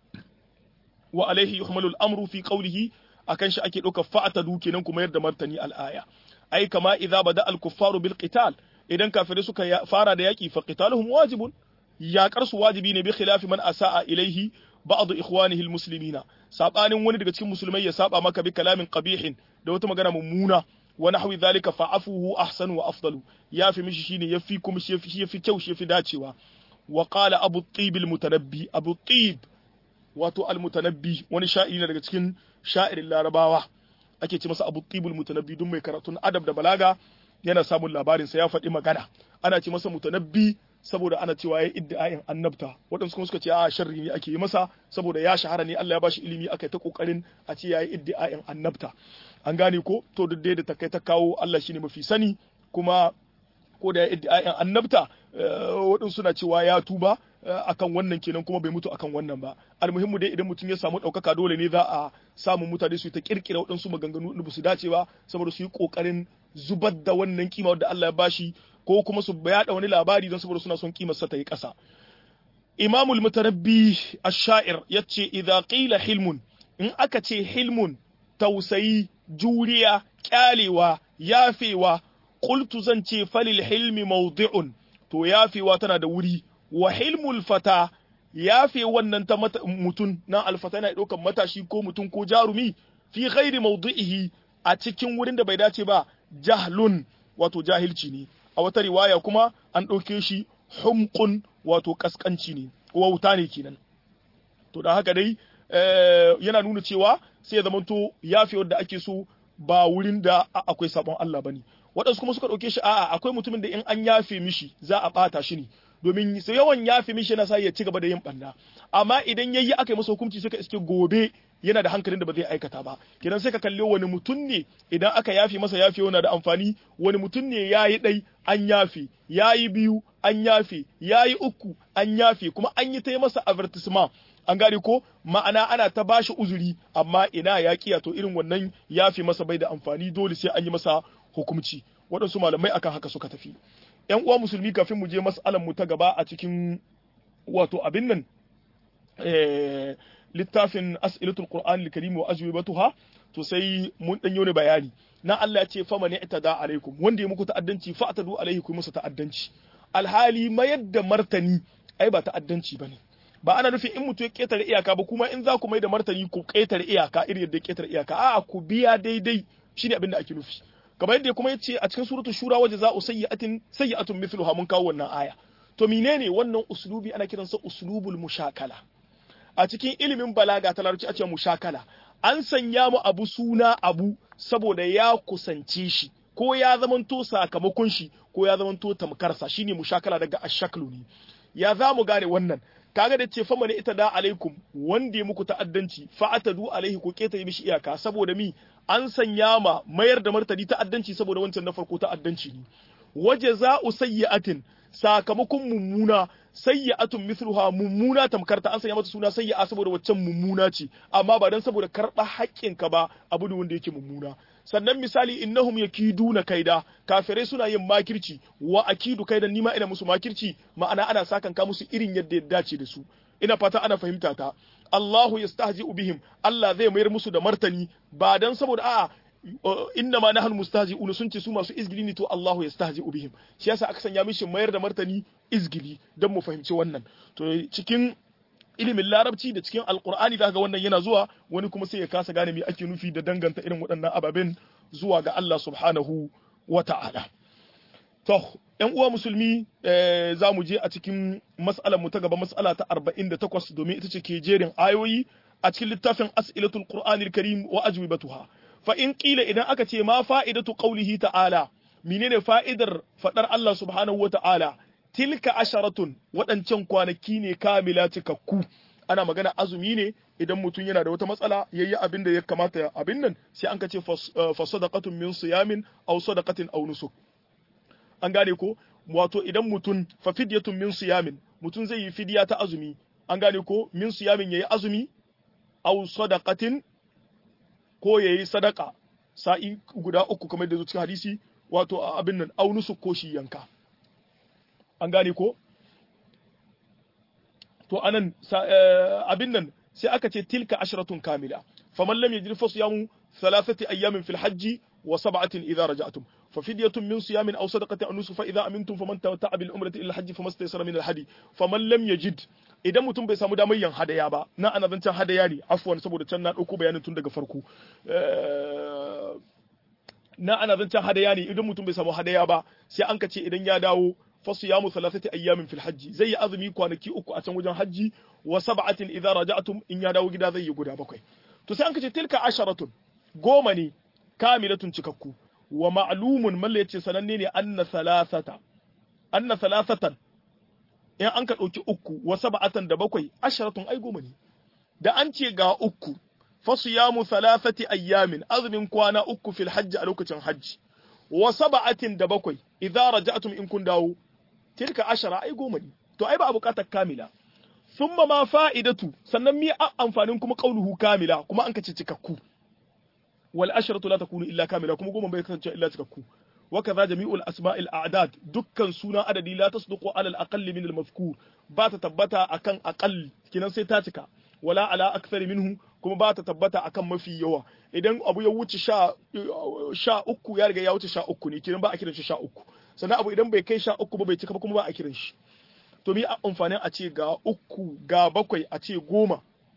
wa alaihi yuhmalu al-amru fi qawlihi akan shi ake dauka fa'atadu kenan kuma yadda martani al-aya ai kama idza bada al-kuffaru bil qital idan kafirai suka fara da yaki fa qitaluhum wajibun yaƙar su wajibi ne bi khilafi man asaa ilaihi ba'd ikhwanihi al-muslimina sabanin wani daga cikin musulmai ya saba maka bi kalamin qabihin da wata magana mummuna wa nahwi dhalika fa'afuhu ahsanu wa afdalu yafi mishi shine yafi kuma shi yafi yafi kyau shi yafi dacewa wa qala abu tib al-mutanabbi abu tib wato al-mutanabbi wani sha'iri ne daga cikin sha'irin larabawa ake ce masa abu tib al-mutanabbi dun mai karatun adab da balaga yana samun labarin sa ya faɗi magana ana ce masa mutanabbi saboda ana cewa ya iddiayin annabta waɗansu kuma suka ce a sharri ne ake yi masa saboda ya shahara ne Allah ya bashi ilimi aka ta kokarin a ce yayi iddiayin annabta an gane ko to duk da ta kai ta kawo Allah shine mafi sani kuma ko da ya iddiayin annabta waɗansu suna cewa ya tuba akan wannan kenan kuma bai mutu akan wannan ba almuhimmu dai idan mutum ya samu ɗaukaka dole ne za a samu mutane su ta kirkira waɗansu maganganu da ba su dace ba saboda su yi ƙoƙarin zubar da wannan kima da Allah ya bashi ko kuma su yada wani labari don saboda suna son kimar sa ta yi ƙasa imamul mutarabbi ash-sha'ir yace idza qila hilmun in aka ce hilmun tausayi juriya kyalewa yafewa qultu zan ce falil hilmi mawdi'un to yafewa tana da wuri wa hilmul fata yafe wannan ta mutun na alfata yana ɗaukan matashi ko mutum ko jarumi fi ghairi mawdi'ihi a cikin wurin da bai dace ba jahlun wato jahilci ne a wata riwaya kuma an ɗauke shi humqun wato kaskanci ne wauta ne kenan to da haka dai yana nuna cewa sai ya zamanto yafe wanda ake so ba wurin da akwai sabon Allah bane waɗansu kuma suka ɗauke shi a'a akwai mutumin da in an yafe mishi za a ɓata shi ne domin sai yawan yafe mishi yana sa ya ci gaba da yin ɓanna amma idan yayi aka yi masa hukunci suka iske gobe yana da hankalin da ba zai aikata ba kenan sai ka kalli wani mutum ne idan aka yafe masa yafe yana da amfani wani mutum ne yayi ɗai an yafe yayi biyu an yafe yayi uku an yafe kuma an yi ta masa advertisement an gane ko ma'ana ana ta bashi uzuri amma ina ya kiya to irin wannan yafe masa bai da amfani dole sai an yi masa hukunci waɗansu malamai akan haka suka tafi yan uwa musulmi kafin mu je mas'alan mu ta gaba a cikin wato abin nan littafin as'ilatul qur'an al-karim wa ajwibatuha to sai mun dan ne bayani na Allah ya ce fa man i'tada alaikum wanda ya muku ta'addanci fa atadu alaihi ku masa ta'addanci alhali mayar da martani ai ba ta'addanci bane ba ana nufin in mutum ya ketare iyaka ba kuma in za ku mai da martani ku ketare iyaka irin yadda ya ketare iyaka a'a ku biya daidai shine abin da ake nufi kamar yadda kuma yace a cikin suratul shura waje za'u sayyi'atin sayyi'atun mithluha mun kawo wannan aya to menene wannan uslubi ana kiransa uslubul mushakala a cikin ilimin balaga ta larabci a ce mushakala an sanya mu abu suna abu saboda ya kusance shi ko ya zamanto sakamakon shi ko ya zamanto tamkarsa shine mushakala daga ashaklu ne ya za mu gane wannan kaga da ce fama ne ita da alaikum wanda ya muku ta'addanci fa'atadu alaihi ko keta yi mishi iyaka saboda mi an sanya ma mayar da martani ta'addanci saboda wancan na farko ta'addanci ne waje za'u sayyi'atin sakamakon mummuna sayyi'atun mithluha mummuna tamkar ta an sanya mata suna sayyi'a saboda waccan mummuna ce amma ba dan saboda karɓa haƙƙinka ba abu ne wanda yake mummuna sannan misali innahum yakiduna kaida kafirai suna yin makirci wa akidu kaidan nima ina musu makirci ma'ana ana sakan ka musu irin yadda ya dace da su ina fata ana fahimta ta Allahu yastahzi'u bihim Allah zai mayar musu da martani ba dan saboda a'a inna ma nahnu mustahzi'un sun ce su masu izgili ne to Allahu yastahzi'u bihim shi yasa aka sanya mishi mayar da martani izgili dan mu fahimci wannan to cikin ilimin larabci da cikin alkur'ani da ga wannan yana zuwa wani kuma sai ya kasa gane me ake nufi da danganta irin waɗannan ababen zuwa ga Allah subhanahu wa ta'ala to ƴan uwa musulmi za mu je a cikin mas'alar mu ta gaba mas'ala ta 48 domin ita ce ke jerin ayoyi a cikin littafin as'ilatul qur'anil karim wa ajwibatuha fa in qila idan aka ce ma fa'idatu qawlihi ta'ala menene fa'idar fadar Allah subhanahu wa ta'ala tilka asharatun waɗancan kwanaki ne kamila cikakku ana magana azumi ne idan mutum yana da wata matsala yayi abin da ya kamata abin nan sai an kace fa sadaqatun min siyamin aw sadaqatin aw nusuk an gane ko wato idan mutum fa fidyatun min siyamin mutum zai yi fidiya ta azumi an gane ko min siyamin yayi azumi aw sadaqatin ko yayi sadaka sa'i guda uku kamar da zo cikin hadisi wato abin nan aw nusuk ko shi yanka an gane ko to anan abin nan sai aka ce tilka asharatun kamila faman lam yajid fa siyamu thalathati ayamin fil hajji wa sab'atin idha raja'tum fa fidyatun min siyamin aw sadaqatin aw nusuf fa idha amintum faman tamatta'a bil umrati ila al hajji famastaysara min al hadi faman lam yajid idan mutum bai samu damar yin hadaya ba na ana zancen hadaya ne afwan saboda can na dauko bayanin tun daga farko na ana zancen hadaya ne idan mutum bai samu hadaya ba sai an ka ce idan ya dawo fasiyamu thalathati ayyamin fil hajji zai yi azumi kwanaki uku a can wajen hajji wa sab'atin idza raja'tum in ya dawo gida zai yi guda bakwai to sai an kace tilka asharatun goma ne kamilatun cikakku wa ma'lumun malla yace sananne ne anna thalathata anna thalathatan in an ka dauki uku wa sab'atan da bakwai asharatun ai goma ne da an ce ga uku fasiyamu thalathati ayyamin azumin kwana uku fil hajji a lokacin hajji wa sab'atin da bakwai idza raja'tum in kun dawo tilka ashara ai goma ne to ai ba a bukatar kamila thumma ma fa'idatu sannan mi amfanin kuma qauluhu kamila kuma an kace cikakku wal asharatu la takunu illa kamila kuma goma bai kasance illa cikakku wa kaza jami'ul asma'il a'dad dukkan suna adadi la tasduqu ala al aqall min al mazkur ba ta tabbata akan aqall kinan sai ta cika wala ala akthari minhu kuma ba ta tabbata akan mafi yawa idan abu ya wuce sha, sha uku ya riga ya wuce sha uku ne kiran ba a kiran shi sha uku sannan abu idan bai kai sha uku ba bai cika ba kuma ba a kiran shi to mi amfanin a ce ga uku ga bakwai a ce goma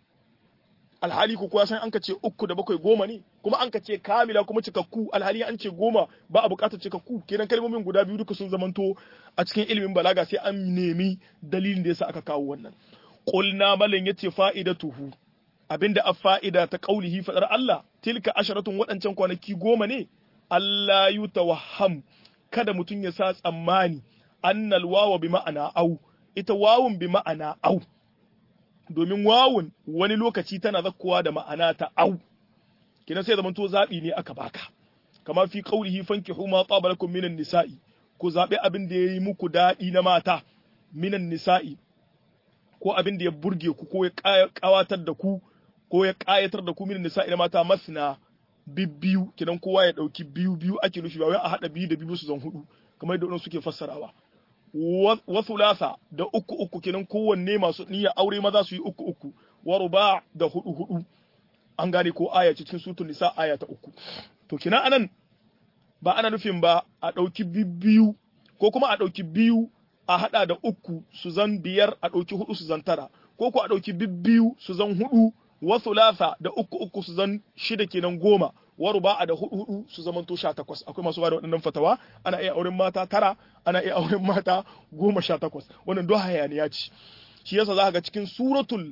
alhali ku kuwa san an ka ce uku da bakwai goma ne kuma an ka ce kamila kuma cikakku alhali an ce goma ba a bukatar cikakku kenan kalmomin guda biyu duka sun zamanto a cikin ilimin balaga sai an nemi dalilin da yasa aka kawo wannan qulna malan yace fa'idatuhu abinda a fa'ida ta ƙaulihi faɗar Allah, tilka asharatun waɗancan kwanaki goma ne, Allah yi tawaham, kada mutum ya sa tsammani, annal wawa bi ma'ana au, ita wawun bi ma'ana au, domin wawun wani lokaci tana zakkowa da ma'ana ta au, kina sai zamanto zaɓi ne aka baka, kama fi ƙaulihi fanki huma tsabalakum minan nisa'i, ku zaɓi abin da ya yi muku daɗi na mata, minan nisa'i, ko abin da ya burge ku ko ya ƙawatar da ku ko ya ƙayatar da ku min nisa ina mata masna bibbiyu kidan kowa ya ɗauki biyu biyu ake nufi ba wai a haɗa biyu da biyu su zan hudu kamar yadda suke fassarawa wa thulatha da uku uku kidan kowanne masu niyyar aure maza su yi uku uku wa ruba da hudu hudu an gane ko aya cikin sutun nisa aya ta uku to kina anan ba ana nufin ba a ɗauki bibbiyu ko kuma a ɗauki biyu a haɗa da uku su zan biyar a ɗauki hudu su zan tara ko ko a ɗauki bibbiyu su zan hudu wa thulatha da uku uku su zan shida kenan goma wa ruba'a da hudu hudu su zaman to sha takwas akwai masu bada waɗannan fatawa ana iya auren mata tara ana iya auren mata goma sha takwas wannan do hayaniya ce shi yasa za ga cikin suratul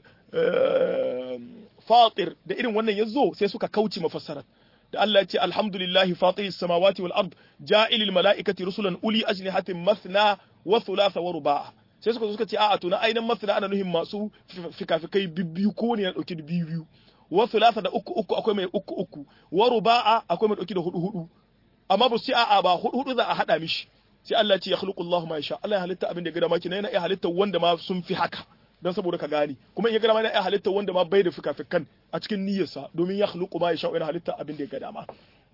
fatir da irin wannan yazo sai suka kauce mafassarar da Allah ya ce alhamdulillahi fatiris samawati wal ard ja'ilil mala'ikati rusulan uli ajnihatin mathna wa thulatha wa ruba'a sai suka zo suka ce a'a to na ainihin masana ana nuhin masu fikafikai bibbiyu ko ne ya dauki da biyu biyu wa thulatha da uku uku akwai mai uku uku wa ruba'a akwai mai dauki da hudu hudu amma ba su ce a'a ba hudu hudu za a hada mishi sai Allah ce ya khluqu Allahu ma yasha Allah ya halitta abin da ya ga dama kina yana iya halitta wanda ma sun fi haka dan saboda ka gane kuma in ya ga dama yana iya halitta wanda ma bai da fikafikan a cikin niyyarsa domin ya khluqu ma yasha yana halitta abin da ya ga dama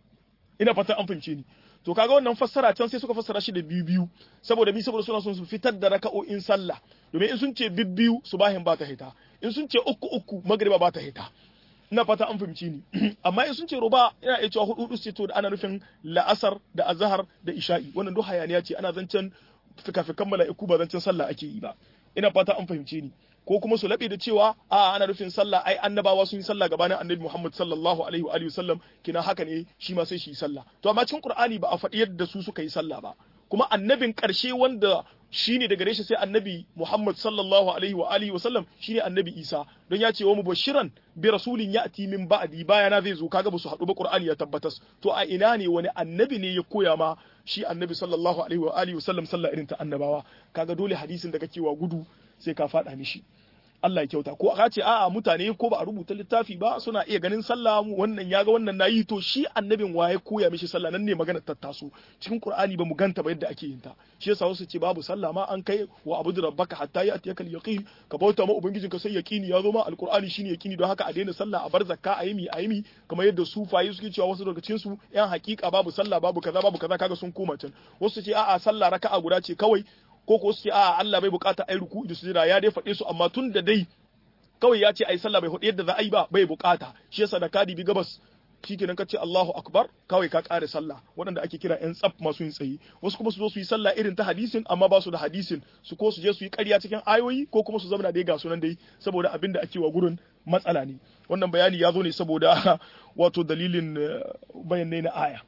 ina fatan an fahimce ni to kaga wannan fassara can sai suka fassara shi da biyu biyu saboda mi saboda suna son su fitar da raka'o'in sallah domin in sun ce bibbiyu subahin ba ta hita in sun ce uku uku magriba ba ta hita ina fata an fahimci ni amma in sun ce ruba ina iya cewa hudu hudu ce to da ana nufin la'asar da azhar da isha'i wannan duk hayaniya ce ana zancen fikafikan mala'iku ba zancen sallah ake yi ba ina fata an fahimce ni ko kuma su laɓe da cewa a ana nufin sallah ai annabawa sun yi sallah gabanin annabi Muhammad sallallahu alaihi wa alihi wasallam kina haka ne shi ma sai shi yi sallah to amma cikin Qur'ani ba a faɗi yadda su suka yi sallah ba kuma annabin ƙarshe wanda shine daga gare shi sai annabi Muhammad sallallahu alaihi wa alihi wasallam shine annabi Isa don ya ce wa mubashiran bi rasulin ya'ti min ba'di bayana zai zo kaga ba su haɗu ba Qur'ani ya tabbatas to a ina ne wani annabi ne ya koya ma shi annabi sallallahu alaihi wa alihi wasallam sallah irin ta annabawa kaga dole hadisin da kake wa gudu sai ka faɗa mishi Allah ya kyauta ko aka ce a'a mutane ko ba a rubuta littafi ba suna iya ganin sallah wannan ya ga wannan nayi to shi annabin waye koya mishi sallah nan ne magana ta taso cikin Qur'ani ba mu ganta ba yadda ake yin ta shi yasa wasu ce babu sallah ma an kai wa abudu rabbaka hatta ya atiyaka yaqin ka bauta ma ubangijinka sai yaqini ya zo ma alqur'ani shine yaqini don haka a daina sallah a bar zakka a yimi a yimi kamar yadda sufaye suke cewa wasu daga cikin su yan hakika babu sallah babu kaza babu kaza kaga sun koma can wasu ce a'a sallah raka'a guda ce kawai ko ko su ce a Allah bai bukata ai ruku da sujada ya dai faɗe su amma tun da dai kawai ya ce ai sallah bai faɗi yadda za a yi ba bai bukata shi yasa da ka dibi gabas shikenan ka ce Allahu akbar kawai ka kare sallah waɗanda ake kira yan tsaf masu yin tsayi wasu kuma su zo su yi sallah irin ta hadisin amma ba su da hadisin su ko su je su yi ƙarya cikin ayoyi ko kuma su zama dai ga sunan dai saboda abin da ake wa gurin matsala ne wannan bayani ya zo ne saboda wato dalilin bayanai na aya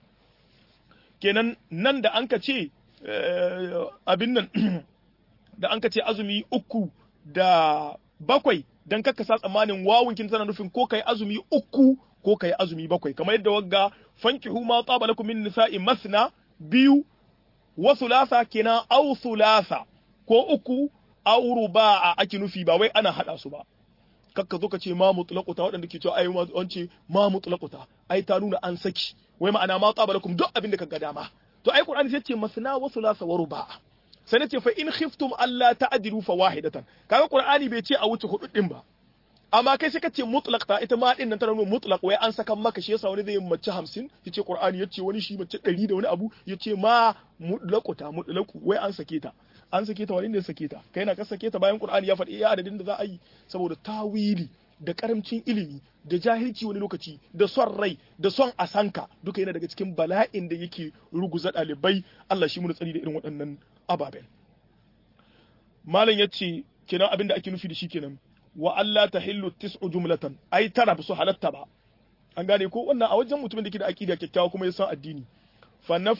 kenan nan da an ka ce abin nan da an ka ce azumi uku da bakwai don kaka sa tsammanin wawun kin tana nufin ko kai azumi uku ko kai azumi bakwai kamar yadda wagga fankihu ma tsaba lakum min nisa'i masna biyu wa thulatha kina aw thulatha ko uku aw ruba'a ake nufi ba wai ana hada su ba kakka zo ka ce ma mutlaquta waɗanda ke cewa ai an ce ma mutlaquta ai ta nuna an saki wai ma'ana ma tsaba lakum duk abin da ka ga dama to ai qur'ani sai ce masna wa thulatha wa ruba'a sai nace fa in khiftum alla ta'dilu fa wahidatan kaga qur'ani bai ce a wuce hudu din ba amma kai sai ka ce mutlaq ta ita ma din nan tana nuna mutlaq wai an saka maka shi yasa wani zai mace 50 yace qur'ani yace wani shi mace 100 da wani abu yace ma mutlaqu mutlaqu wai an sake ta an sake ta wani ne sake ta kai na ka sake ta bayan qur'ani ya faɗi iya adadin da za a yi saboda tawili da karamcin ilimi da jahilci wani lokaci da son rai da son asanka duka yana daga cikin bala'in da yake ruguza ɗalibai Allah shi mu tsari da irin waɗannan ababen malam ya ce kenan abin da ake nufi da shi kenan wa Allah ta hillu tis'u jumlatan ai tara ba su halatta ba an gane ko wannan a wajen mutumin da ke da aqida kyakkyawa kuma ya san addini fa naf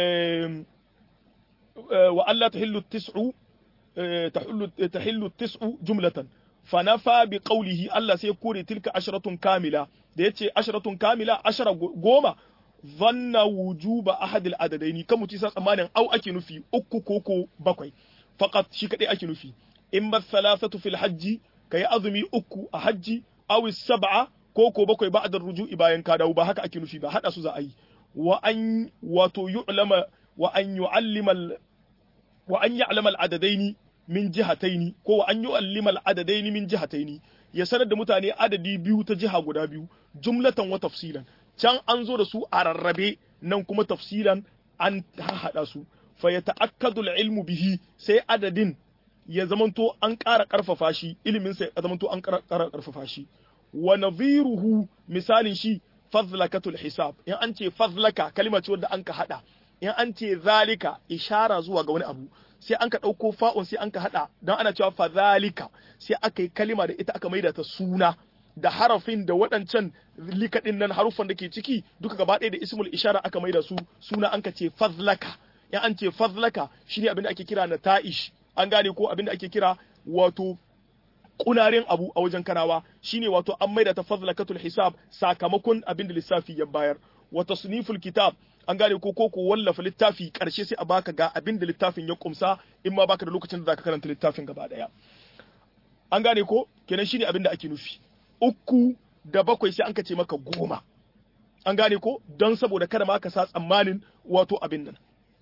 wa Allah ta hillu tis'u tahillu tahillu tis'u jumlatan fa nafa bi qawlihi Allah sai kore tilka asharatun kamila da yace asharatun kamila ashara goma zanna wujuba ahadil adadaini kan mutum sa tsammanin au ake nufi uku koko bakwai faqat shi kadai ake nufi in ba salasatu fil hajji kai azumi uku a hajji aw sab'a koko bakwai ba'da ruju'i bayan ka dawo ba haka ake nufi ba hada su za a yi wa an wato yu'lama wa an yu'allima wa an ya'lama al adadaini min jihataini ko wa an yu'allima al adadaini min jihataini ya sanar da mutane adadi biyu ta jiha guda biyu jumlatan wa tafsilan can an zo da su a rarrabe nan kuma tafsilan an haɗa su fa ya ta'akkadu ilmu bihi sai adadin ya zamanto an ƙara ƙarfafa shi ilimin sai ya zamanto an ƙara ƙarfafa shi wa nadhiruhu misalin shi fadlakatul hisab in an ce fadlaka kalma ce wanda an ka haɗa in an ce zalika ishara zuwa ga wani abu sai an ka ɗauko fa'un sai an ka haɗa don ana cewa fadhalika sai aka yi kalima da ita aka maida ta suna da harafin da waɗancan likaɗin nan haruffan da ke ciki duka gaba ɗaya da ismul ishara aka maida su suna an ka ce fazlaka in an ce fazlaka shine abin da ake kira na ta'ish an gane ko abin da ake kira wato kunarin abu a wajen kanawa shine wato an maida ta fazlakatul hisab sakamakon abin da lissafi ya bayar wa tasniful kitab an gane ko ko ko wallafa littafi karshe sai a baka ga abin da littafin ya kumsa in ma baka da lokacin da zaka karanta littafin gaba daya an gane ko kenan shine abin da ake nufi uku da bakwai sai an ka ce maka goma an gane ko don saboda kada ma ka sa tsammanin wato abin nan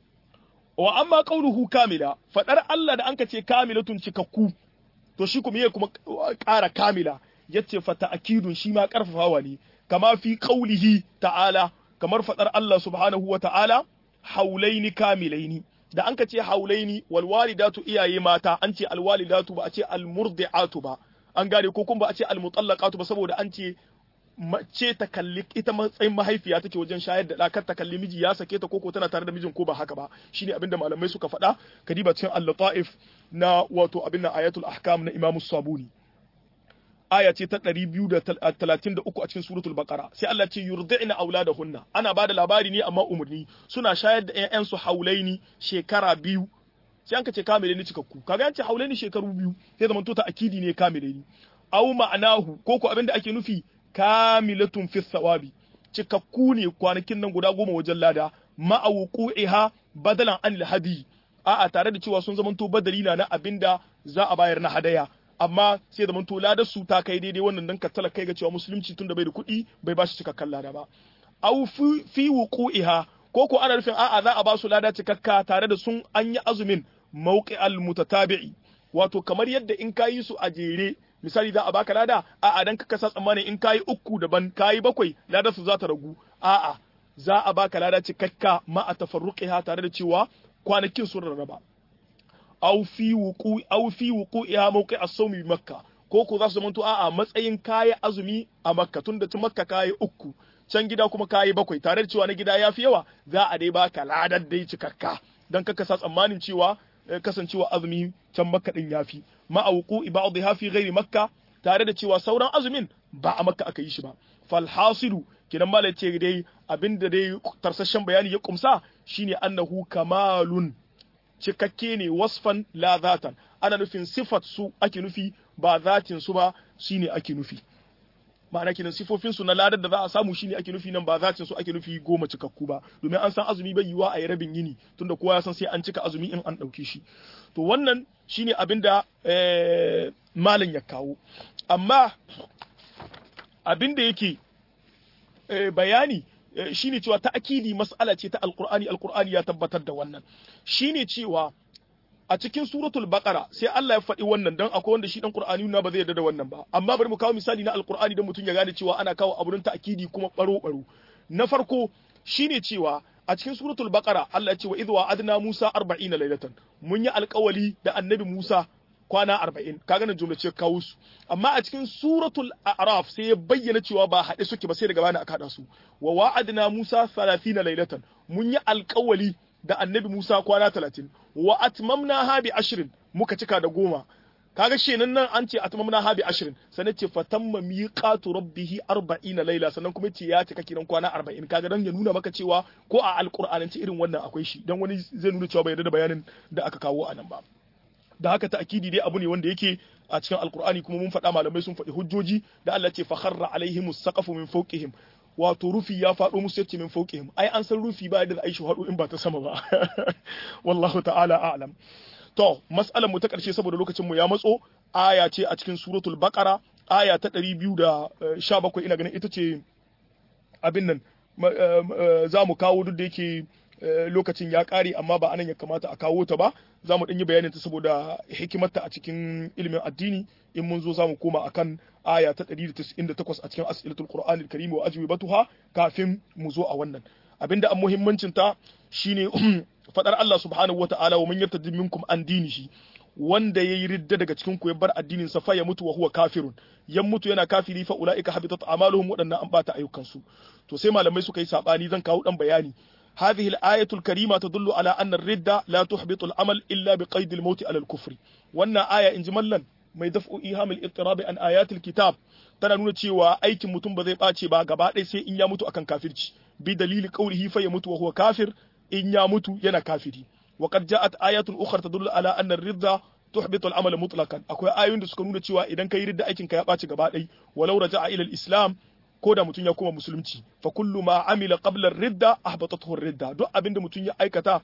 wa amma qauluhu kamila fadar Allah da anka ce kamilatun cikakku to shi kuma yake kuma ƙara kamila yace fa ta'kidun shi ma karfafawa ne kama fi qaulihi ta'ala kamar fadar Allah subhanahu wa ta'ala haulaini kamilaini da anka ce haulaini wal walidatu iyaye mata an ce al walidatu ba a ce al murdi'atu ba an gane ko kuma ba a ce al mutallaqatu ba saboda an ce mace ta kalli ita matsayin mahaifiya take wajen shayar da ɗakar ta kalli miji ya sake ta koko tana tare da mijin ko ba haka ba shine abin da malamai suka faɗa kadiba cikin al-lataif na wato abin nan ayatul ahkam na imamu sabuni aya ce ta 233 a cikin suratul baqara sai Allah ce yurdi'na auladahunna ana bada labari ne amma umurni suna shayar da ƴaƴan su haulaini shekara biyu sai an ka ce kamile ni cikakku kaga an ce haulaini shekaru biyu sai zaman to ta akidi ne kamile ni au ma'anahu koko abin da ake nufi kamilatun fi thawabi cikakku ne kwanakin nan guda goma wajen lada ma'awuqu'iha badalan an hadi a'a tare da cewa sun zamanto badali na na abinda za a bayar na hadaya amma sai zamanto ladar su ta kai daidai wannan dan kattala kai ga cewa musulunci tun da bai da kuɗi bai ba shi cikakkan lada ba aw fi wuqu'iha ko ko ana nufin a'a za a ba su lada cikakka tare da sun an yi azumin mawqi'al mutatabi'i wato kamar yadda in kayi su a jere misali za a baka lada a'a dan ka kasa tsammani in kayi uku daban kayi bakwai lada su za ta ragu a'a za a baka lada cikakka ma a tafarruqiha tare da cewa kwanakin sun rarraba aw fi wuqu aw fi wuqu'iha mawqi as-sawmi bi makka ko ko za su zamanto a'a matsayin kayi azumi a makka tunda tun makka kayi uku can gida kuma kayi bakwai tare da cewa na gida yafi yawa za a dai baka ladar dai cikakka dan ka kasa tsammanin cewa kasancewa azumi can makka din yafi ma auqu ba'dha fi ghairi makka tare da cewa sauran azumin ba a makka aka yi shi ba fal hasilu kidan mala ce dai abinda dai tarsashen bayani ya kumsa shine annahu kamalun cikakke ne wasfan la zatan ana nufin sifat su ake nufi ba zatin su ba shine ake nufi ma'ana kenan sifofin su na ladar da za a samu shine ake nufi nan ba zatin su ake nufi goma cikakku ba domin an san azumi bai yiwa a yi rabin yini tunda kowa ya san sai an cika azumi in an ɗauke shi to wannan shine abin da malam ya kawo amma abin da yake bayani shine cewa ta'akidi mas'ala ce ta alqur'ani alqur'ani ya tabbatar da wannan shine cewa a cikin suratul baqara sai Allah ya faɗi wannan dan akwai wanda shi dan qur'ani na ba zai yarda da wannan ba amma bari mu kawo misali na alqur'ani dan mutum ya gane cewa ana kawo abun ta'akidi kuma baro baro na farko shine cewa a cikin suratul baqara Allah ya ce wa idh wa'adna Musa 40 laylatan mun yi alƙawali da annabi Musa kwana 40 kaga nan jumla ce kawo su amma a cikin suratul a'raf sai ya bayyana cewa ba haɗe suke ba sai daga bana aka hada su wa wa'adna Musa 30 laylatan mun yi alƙawali da annabi Musa kwana 30 wa atmamna ha bi ashrin muka cika da goma kaga shenan nan an ce atmamna ha bi ashrin sannan ce fatamma miqatu rabbih 40 laila sannan kuma ce ya cika kiran kwana 40 kaga dan ya nuna maka cewa ko a alqur'anance irin wannan akwai shi dan wani zai nuna cewa bai yarda da bayanin da aka kawo a nan ba da haka ta'kidi dai abu ne wanda yake a cikin alqur'ani kuma mun faɗa malamai sun faɗi hujjoji da Allah ce fa kharra alaihimus saqafu min fawqihim wato rufi ya faɗo musu yace min fauqihim ai an san rufi ba da aishi haɗu in ba ta sama ba wallahu ta'ala a'lam to mas'alar mu ta ƙarshe saboda lokacin mu ya matso aya ce a cikin suratul baqara aya ta 217 ina ganin ita ce abin nan za mu kawo duk da yake lokacin ya ƙare amma ba anan ya kamata a kawo ta ba za mu yi bayanin ta saboda hikimarta a cikin ilimin addini in mun zo za mu koma akan aya ta 198 a cikin as'ilatul qur'anil karim wa ajwibatuha kafin mu zo a wannan abinda an muhimmancin ta shine fadar Allah subhanahu wata'ala wa man yartadi minkum an dinihi wanda yayi ridda daga cikin ku ya bar addinin sa fa ya mutu wa huwa kafirun yan mutu yana kafiri fa ulaika habitat a'maluhum wadannan an bata ayyukan su to sai malamai suka yi sabani zan kawo dan bayani هذه الآية الكريمة تدل على أن الردة لا تحبط العمل إلا بقيد الموت على الكفر وأن آية إن جملا mai daf'u ihamil ittirabi an ayatil kitab tana nuna cewa aikin mutum ba zai ɓace ba gaba ɗaya sai in ya mutu akan kafirci bi dalili qawlihi fa yamutu wa huwa kafir in ya mutu yana kafiri wa qad ja'at ayatun ukhra tadullu ala anna ar-ridda tuhbitu al-amala mutlaqan akwai ayoyin da suka nuna cewa idan kai ridda aikin ka ya ɓace gaba ɗaya walau raja'a ila al-islam ko da mutum ya koma musulunci fa kullu ma amila qabla ridda ahbatathu ridda duk abinda mutum ya aikata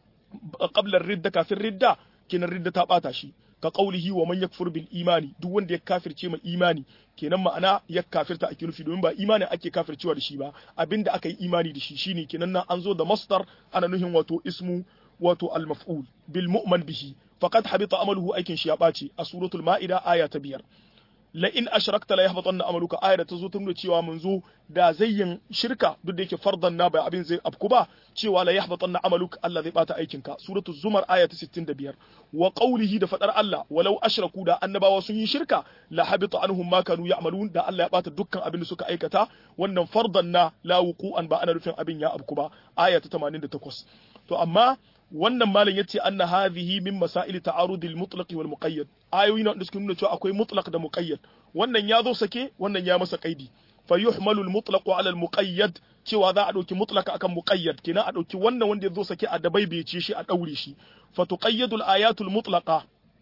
qabla ridda kafin ridda kenan ridda ta bata shi ka qaulihi wa man yakfur bil imani duk wanda ya kafirce ma imani kenan ma'ana ya kafirta ake nufi domin ba imani ake kafircewa da shi ba abinda aka yi imani da shi shine kenan nan an zo da masdar ana nuhin wato ismu wato al maf'ul bil mu'man bihi faqad habita amaluhu aikin shi ya ɓaci a suratul ma'ida aya ta biyar la in ashrakta la yahbatanna amaluka aya da ta zo ta nuna cewa mun zo da zayyin shirka duk da yake fardan na bai abin zai afku ba cewa la yahbatanna amaluka Allah zai bata aikin ka suratul zumar aya ta 65 wa qawlihi da fadar Allah walau ashraku da annabawa sun yi shirka la habita anhum ma kanu ya'malun da Allah ya bata dukkan abin da suka aikata wannan fardan na la wuqu'an ba ana rufin abin ya afku ba aya ta 88 to amma wannan malam yace anna hadhihi min masail ta'arudil mutlaq wal muqayyad ayoyi na suke nuna cewa akwai mutlaq da muqayyad wannan ya zo sake wannan ya masa kaidi fa yuhmalu al mutlaq ala al muqayyad cewa za a dauki mutlaq akan muqayyad kenan a dauki wannan wanda ya zo sake a dabaibece shi a daure shi fa tuqayyadu al ayatul mutlaqa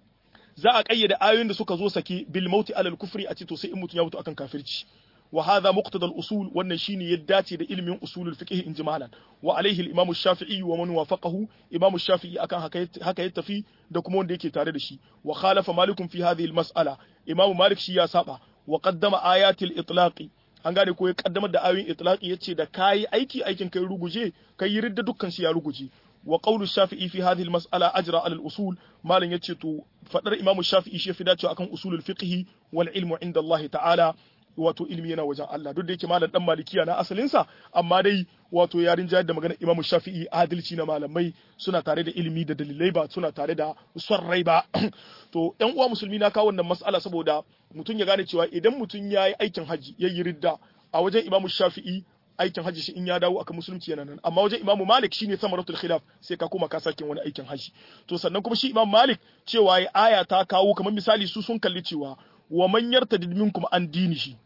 za a kayyade ayoyin da suka zo sake bil mauti ala al kufri a ce to sai in mutum ya mutu akan kafirci وهذا مقتضى الأصول والنشين يداتي ده علم أصول الفقه إنجمالا وعليه الإمام الشافعي ومن وافقه إمام الشافعي أكان هكا يتفي دكمون ديكي تاردشي وخالف مالك في هذه المسألة إمام مالك شيا سابع وقدم آيات الإطلاق an gane ko ya kaddamar da ayoyin itlaqi yace da kai aiki aikin kai ruguje kai yi ridda dukkan shi ya ruguje wa qawlu shafi'i fi hadhihi al-mas'ala ajra ala al-usul malan yace to fadar imamu shafi'i shi fi dacewa akan usulul fiqh wal ilmu inda Allah ta'ala wato ilimi yana wajen Allah duk da yake malam dan malikiya na asalinsa amma dai wato yarin jayar da magana Imam Shafi'i adalci na malamai suna tare da ilimi da dalilai ba suna tare da son rai ba to ƴan uwa musulmi na kawo wannan mas'ala saboda mutum ya gane cewa idan mutum ya yi aikin haji ya yi ridda a wajen Imam Shafi'i aikin haji shi in ya dawo aka musulunci yana nan amma wajen Imam Malik shine samaratul khilaf sai ka koma ka sake wani aikin haji to sannan kuma shi Imam Malik cewa ya aya ta kawo kamar misali su sun kalli cewa wa man yartadid minkum an dinihi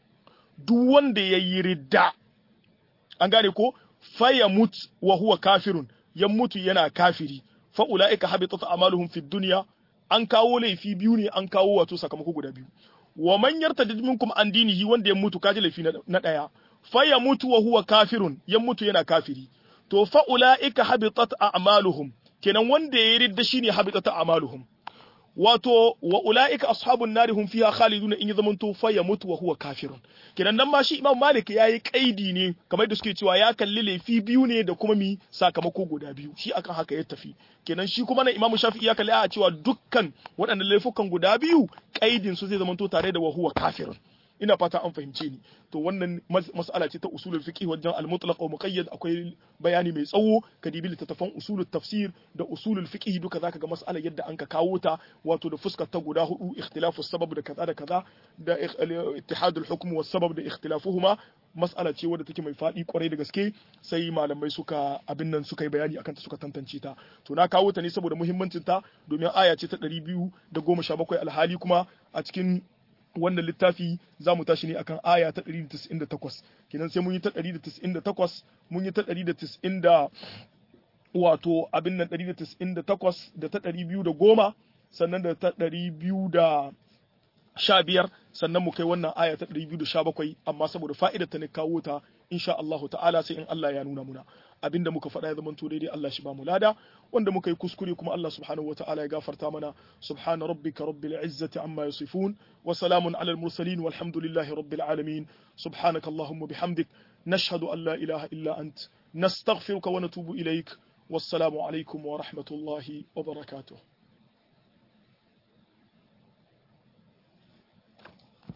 duk wanda ya yi ridda an gane ko faya mut wa huwa kafirun ya mutu yana kafiri fa ulaika habitat amaluhum fid dunya an kawo laifi biyu ne an kawo wato sakamako guda biyu wa man yartadid minkum an dinihi wanda ya mutu kaji laifi na daya faya mutu wa huwa kafirun ya mutu yana kafiri to fa ulaika habitat a'maluhum kenan wanda ya ridda shine habitat a'maluhum wato wa ula'ika ashabun nari hum fiha khaliduna in ya zamanto fa ya mutu wa huwa kafirun kenan nan ma shi imam malik yayi kaidi ne kamar da suke cewa ya kalli laifi biyu ne da kuma mi sakamako guda biyu shi akan haka ya tafi kenan shi kuma na imam shafi'i ya kalli a cewa dukkan waɗannan laifukan guda biyu kaidin su zai zamanto tare da wa huwa kafirun ina fata an fahimce ni to wannan mas'ala ce ta usulul fiqh wajen al-mutlaq wa muqayyad akwai bayani mai tsawo ka dibi littattafan usulul tafsir da usulul fiqh duka zaka ga mas'alar yadda an ka kawo ta wato da fuskar ta guda hudu ikhtilafu sabab da kaza da kaza da ittihadul hukm was sabab da ikhtilafuhuma mas'ala ce wadda take mai faɗi kwarai da gaske sai malamai suka abin nan suka yi bayani akan ta suka tantance ta to na kawo ta ne saboda muhimmancin ta domin aya ce ta 217 alhali kuma a cikin wannan littafi za mu tashi ne akan aya ta 198 kenan sai mun yi ta 198 mun yi ta 190 wato abin nan 198 da ta 210 sannan da ta 215 sannan mu kai wannan aya ta 217 amma saboda fa'idar ta ne kawo ta insha Allah ta'ala sai in Allah ya nuna muna abinda muka faɗa ya zama to daidai Allah shi ba mu lada wanda muka yi kuskure kuma Allah subhanahu wataala ya gafarta mana subhana rabbika rabbil izzati amma yasifun wa salamun alal mursalin walhamdulillahi rabbil alamin subhanaka allahumma bihamdik nashhadu an la ilaha illa ant nastaghfiruka wa natubu ilaik wassalamu alaikum wa rahmatullahi wa barakatuh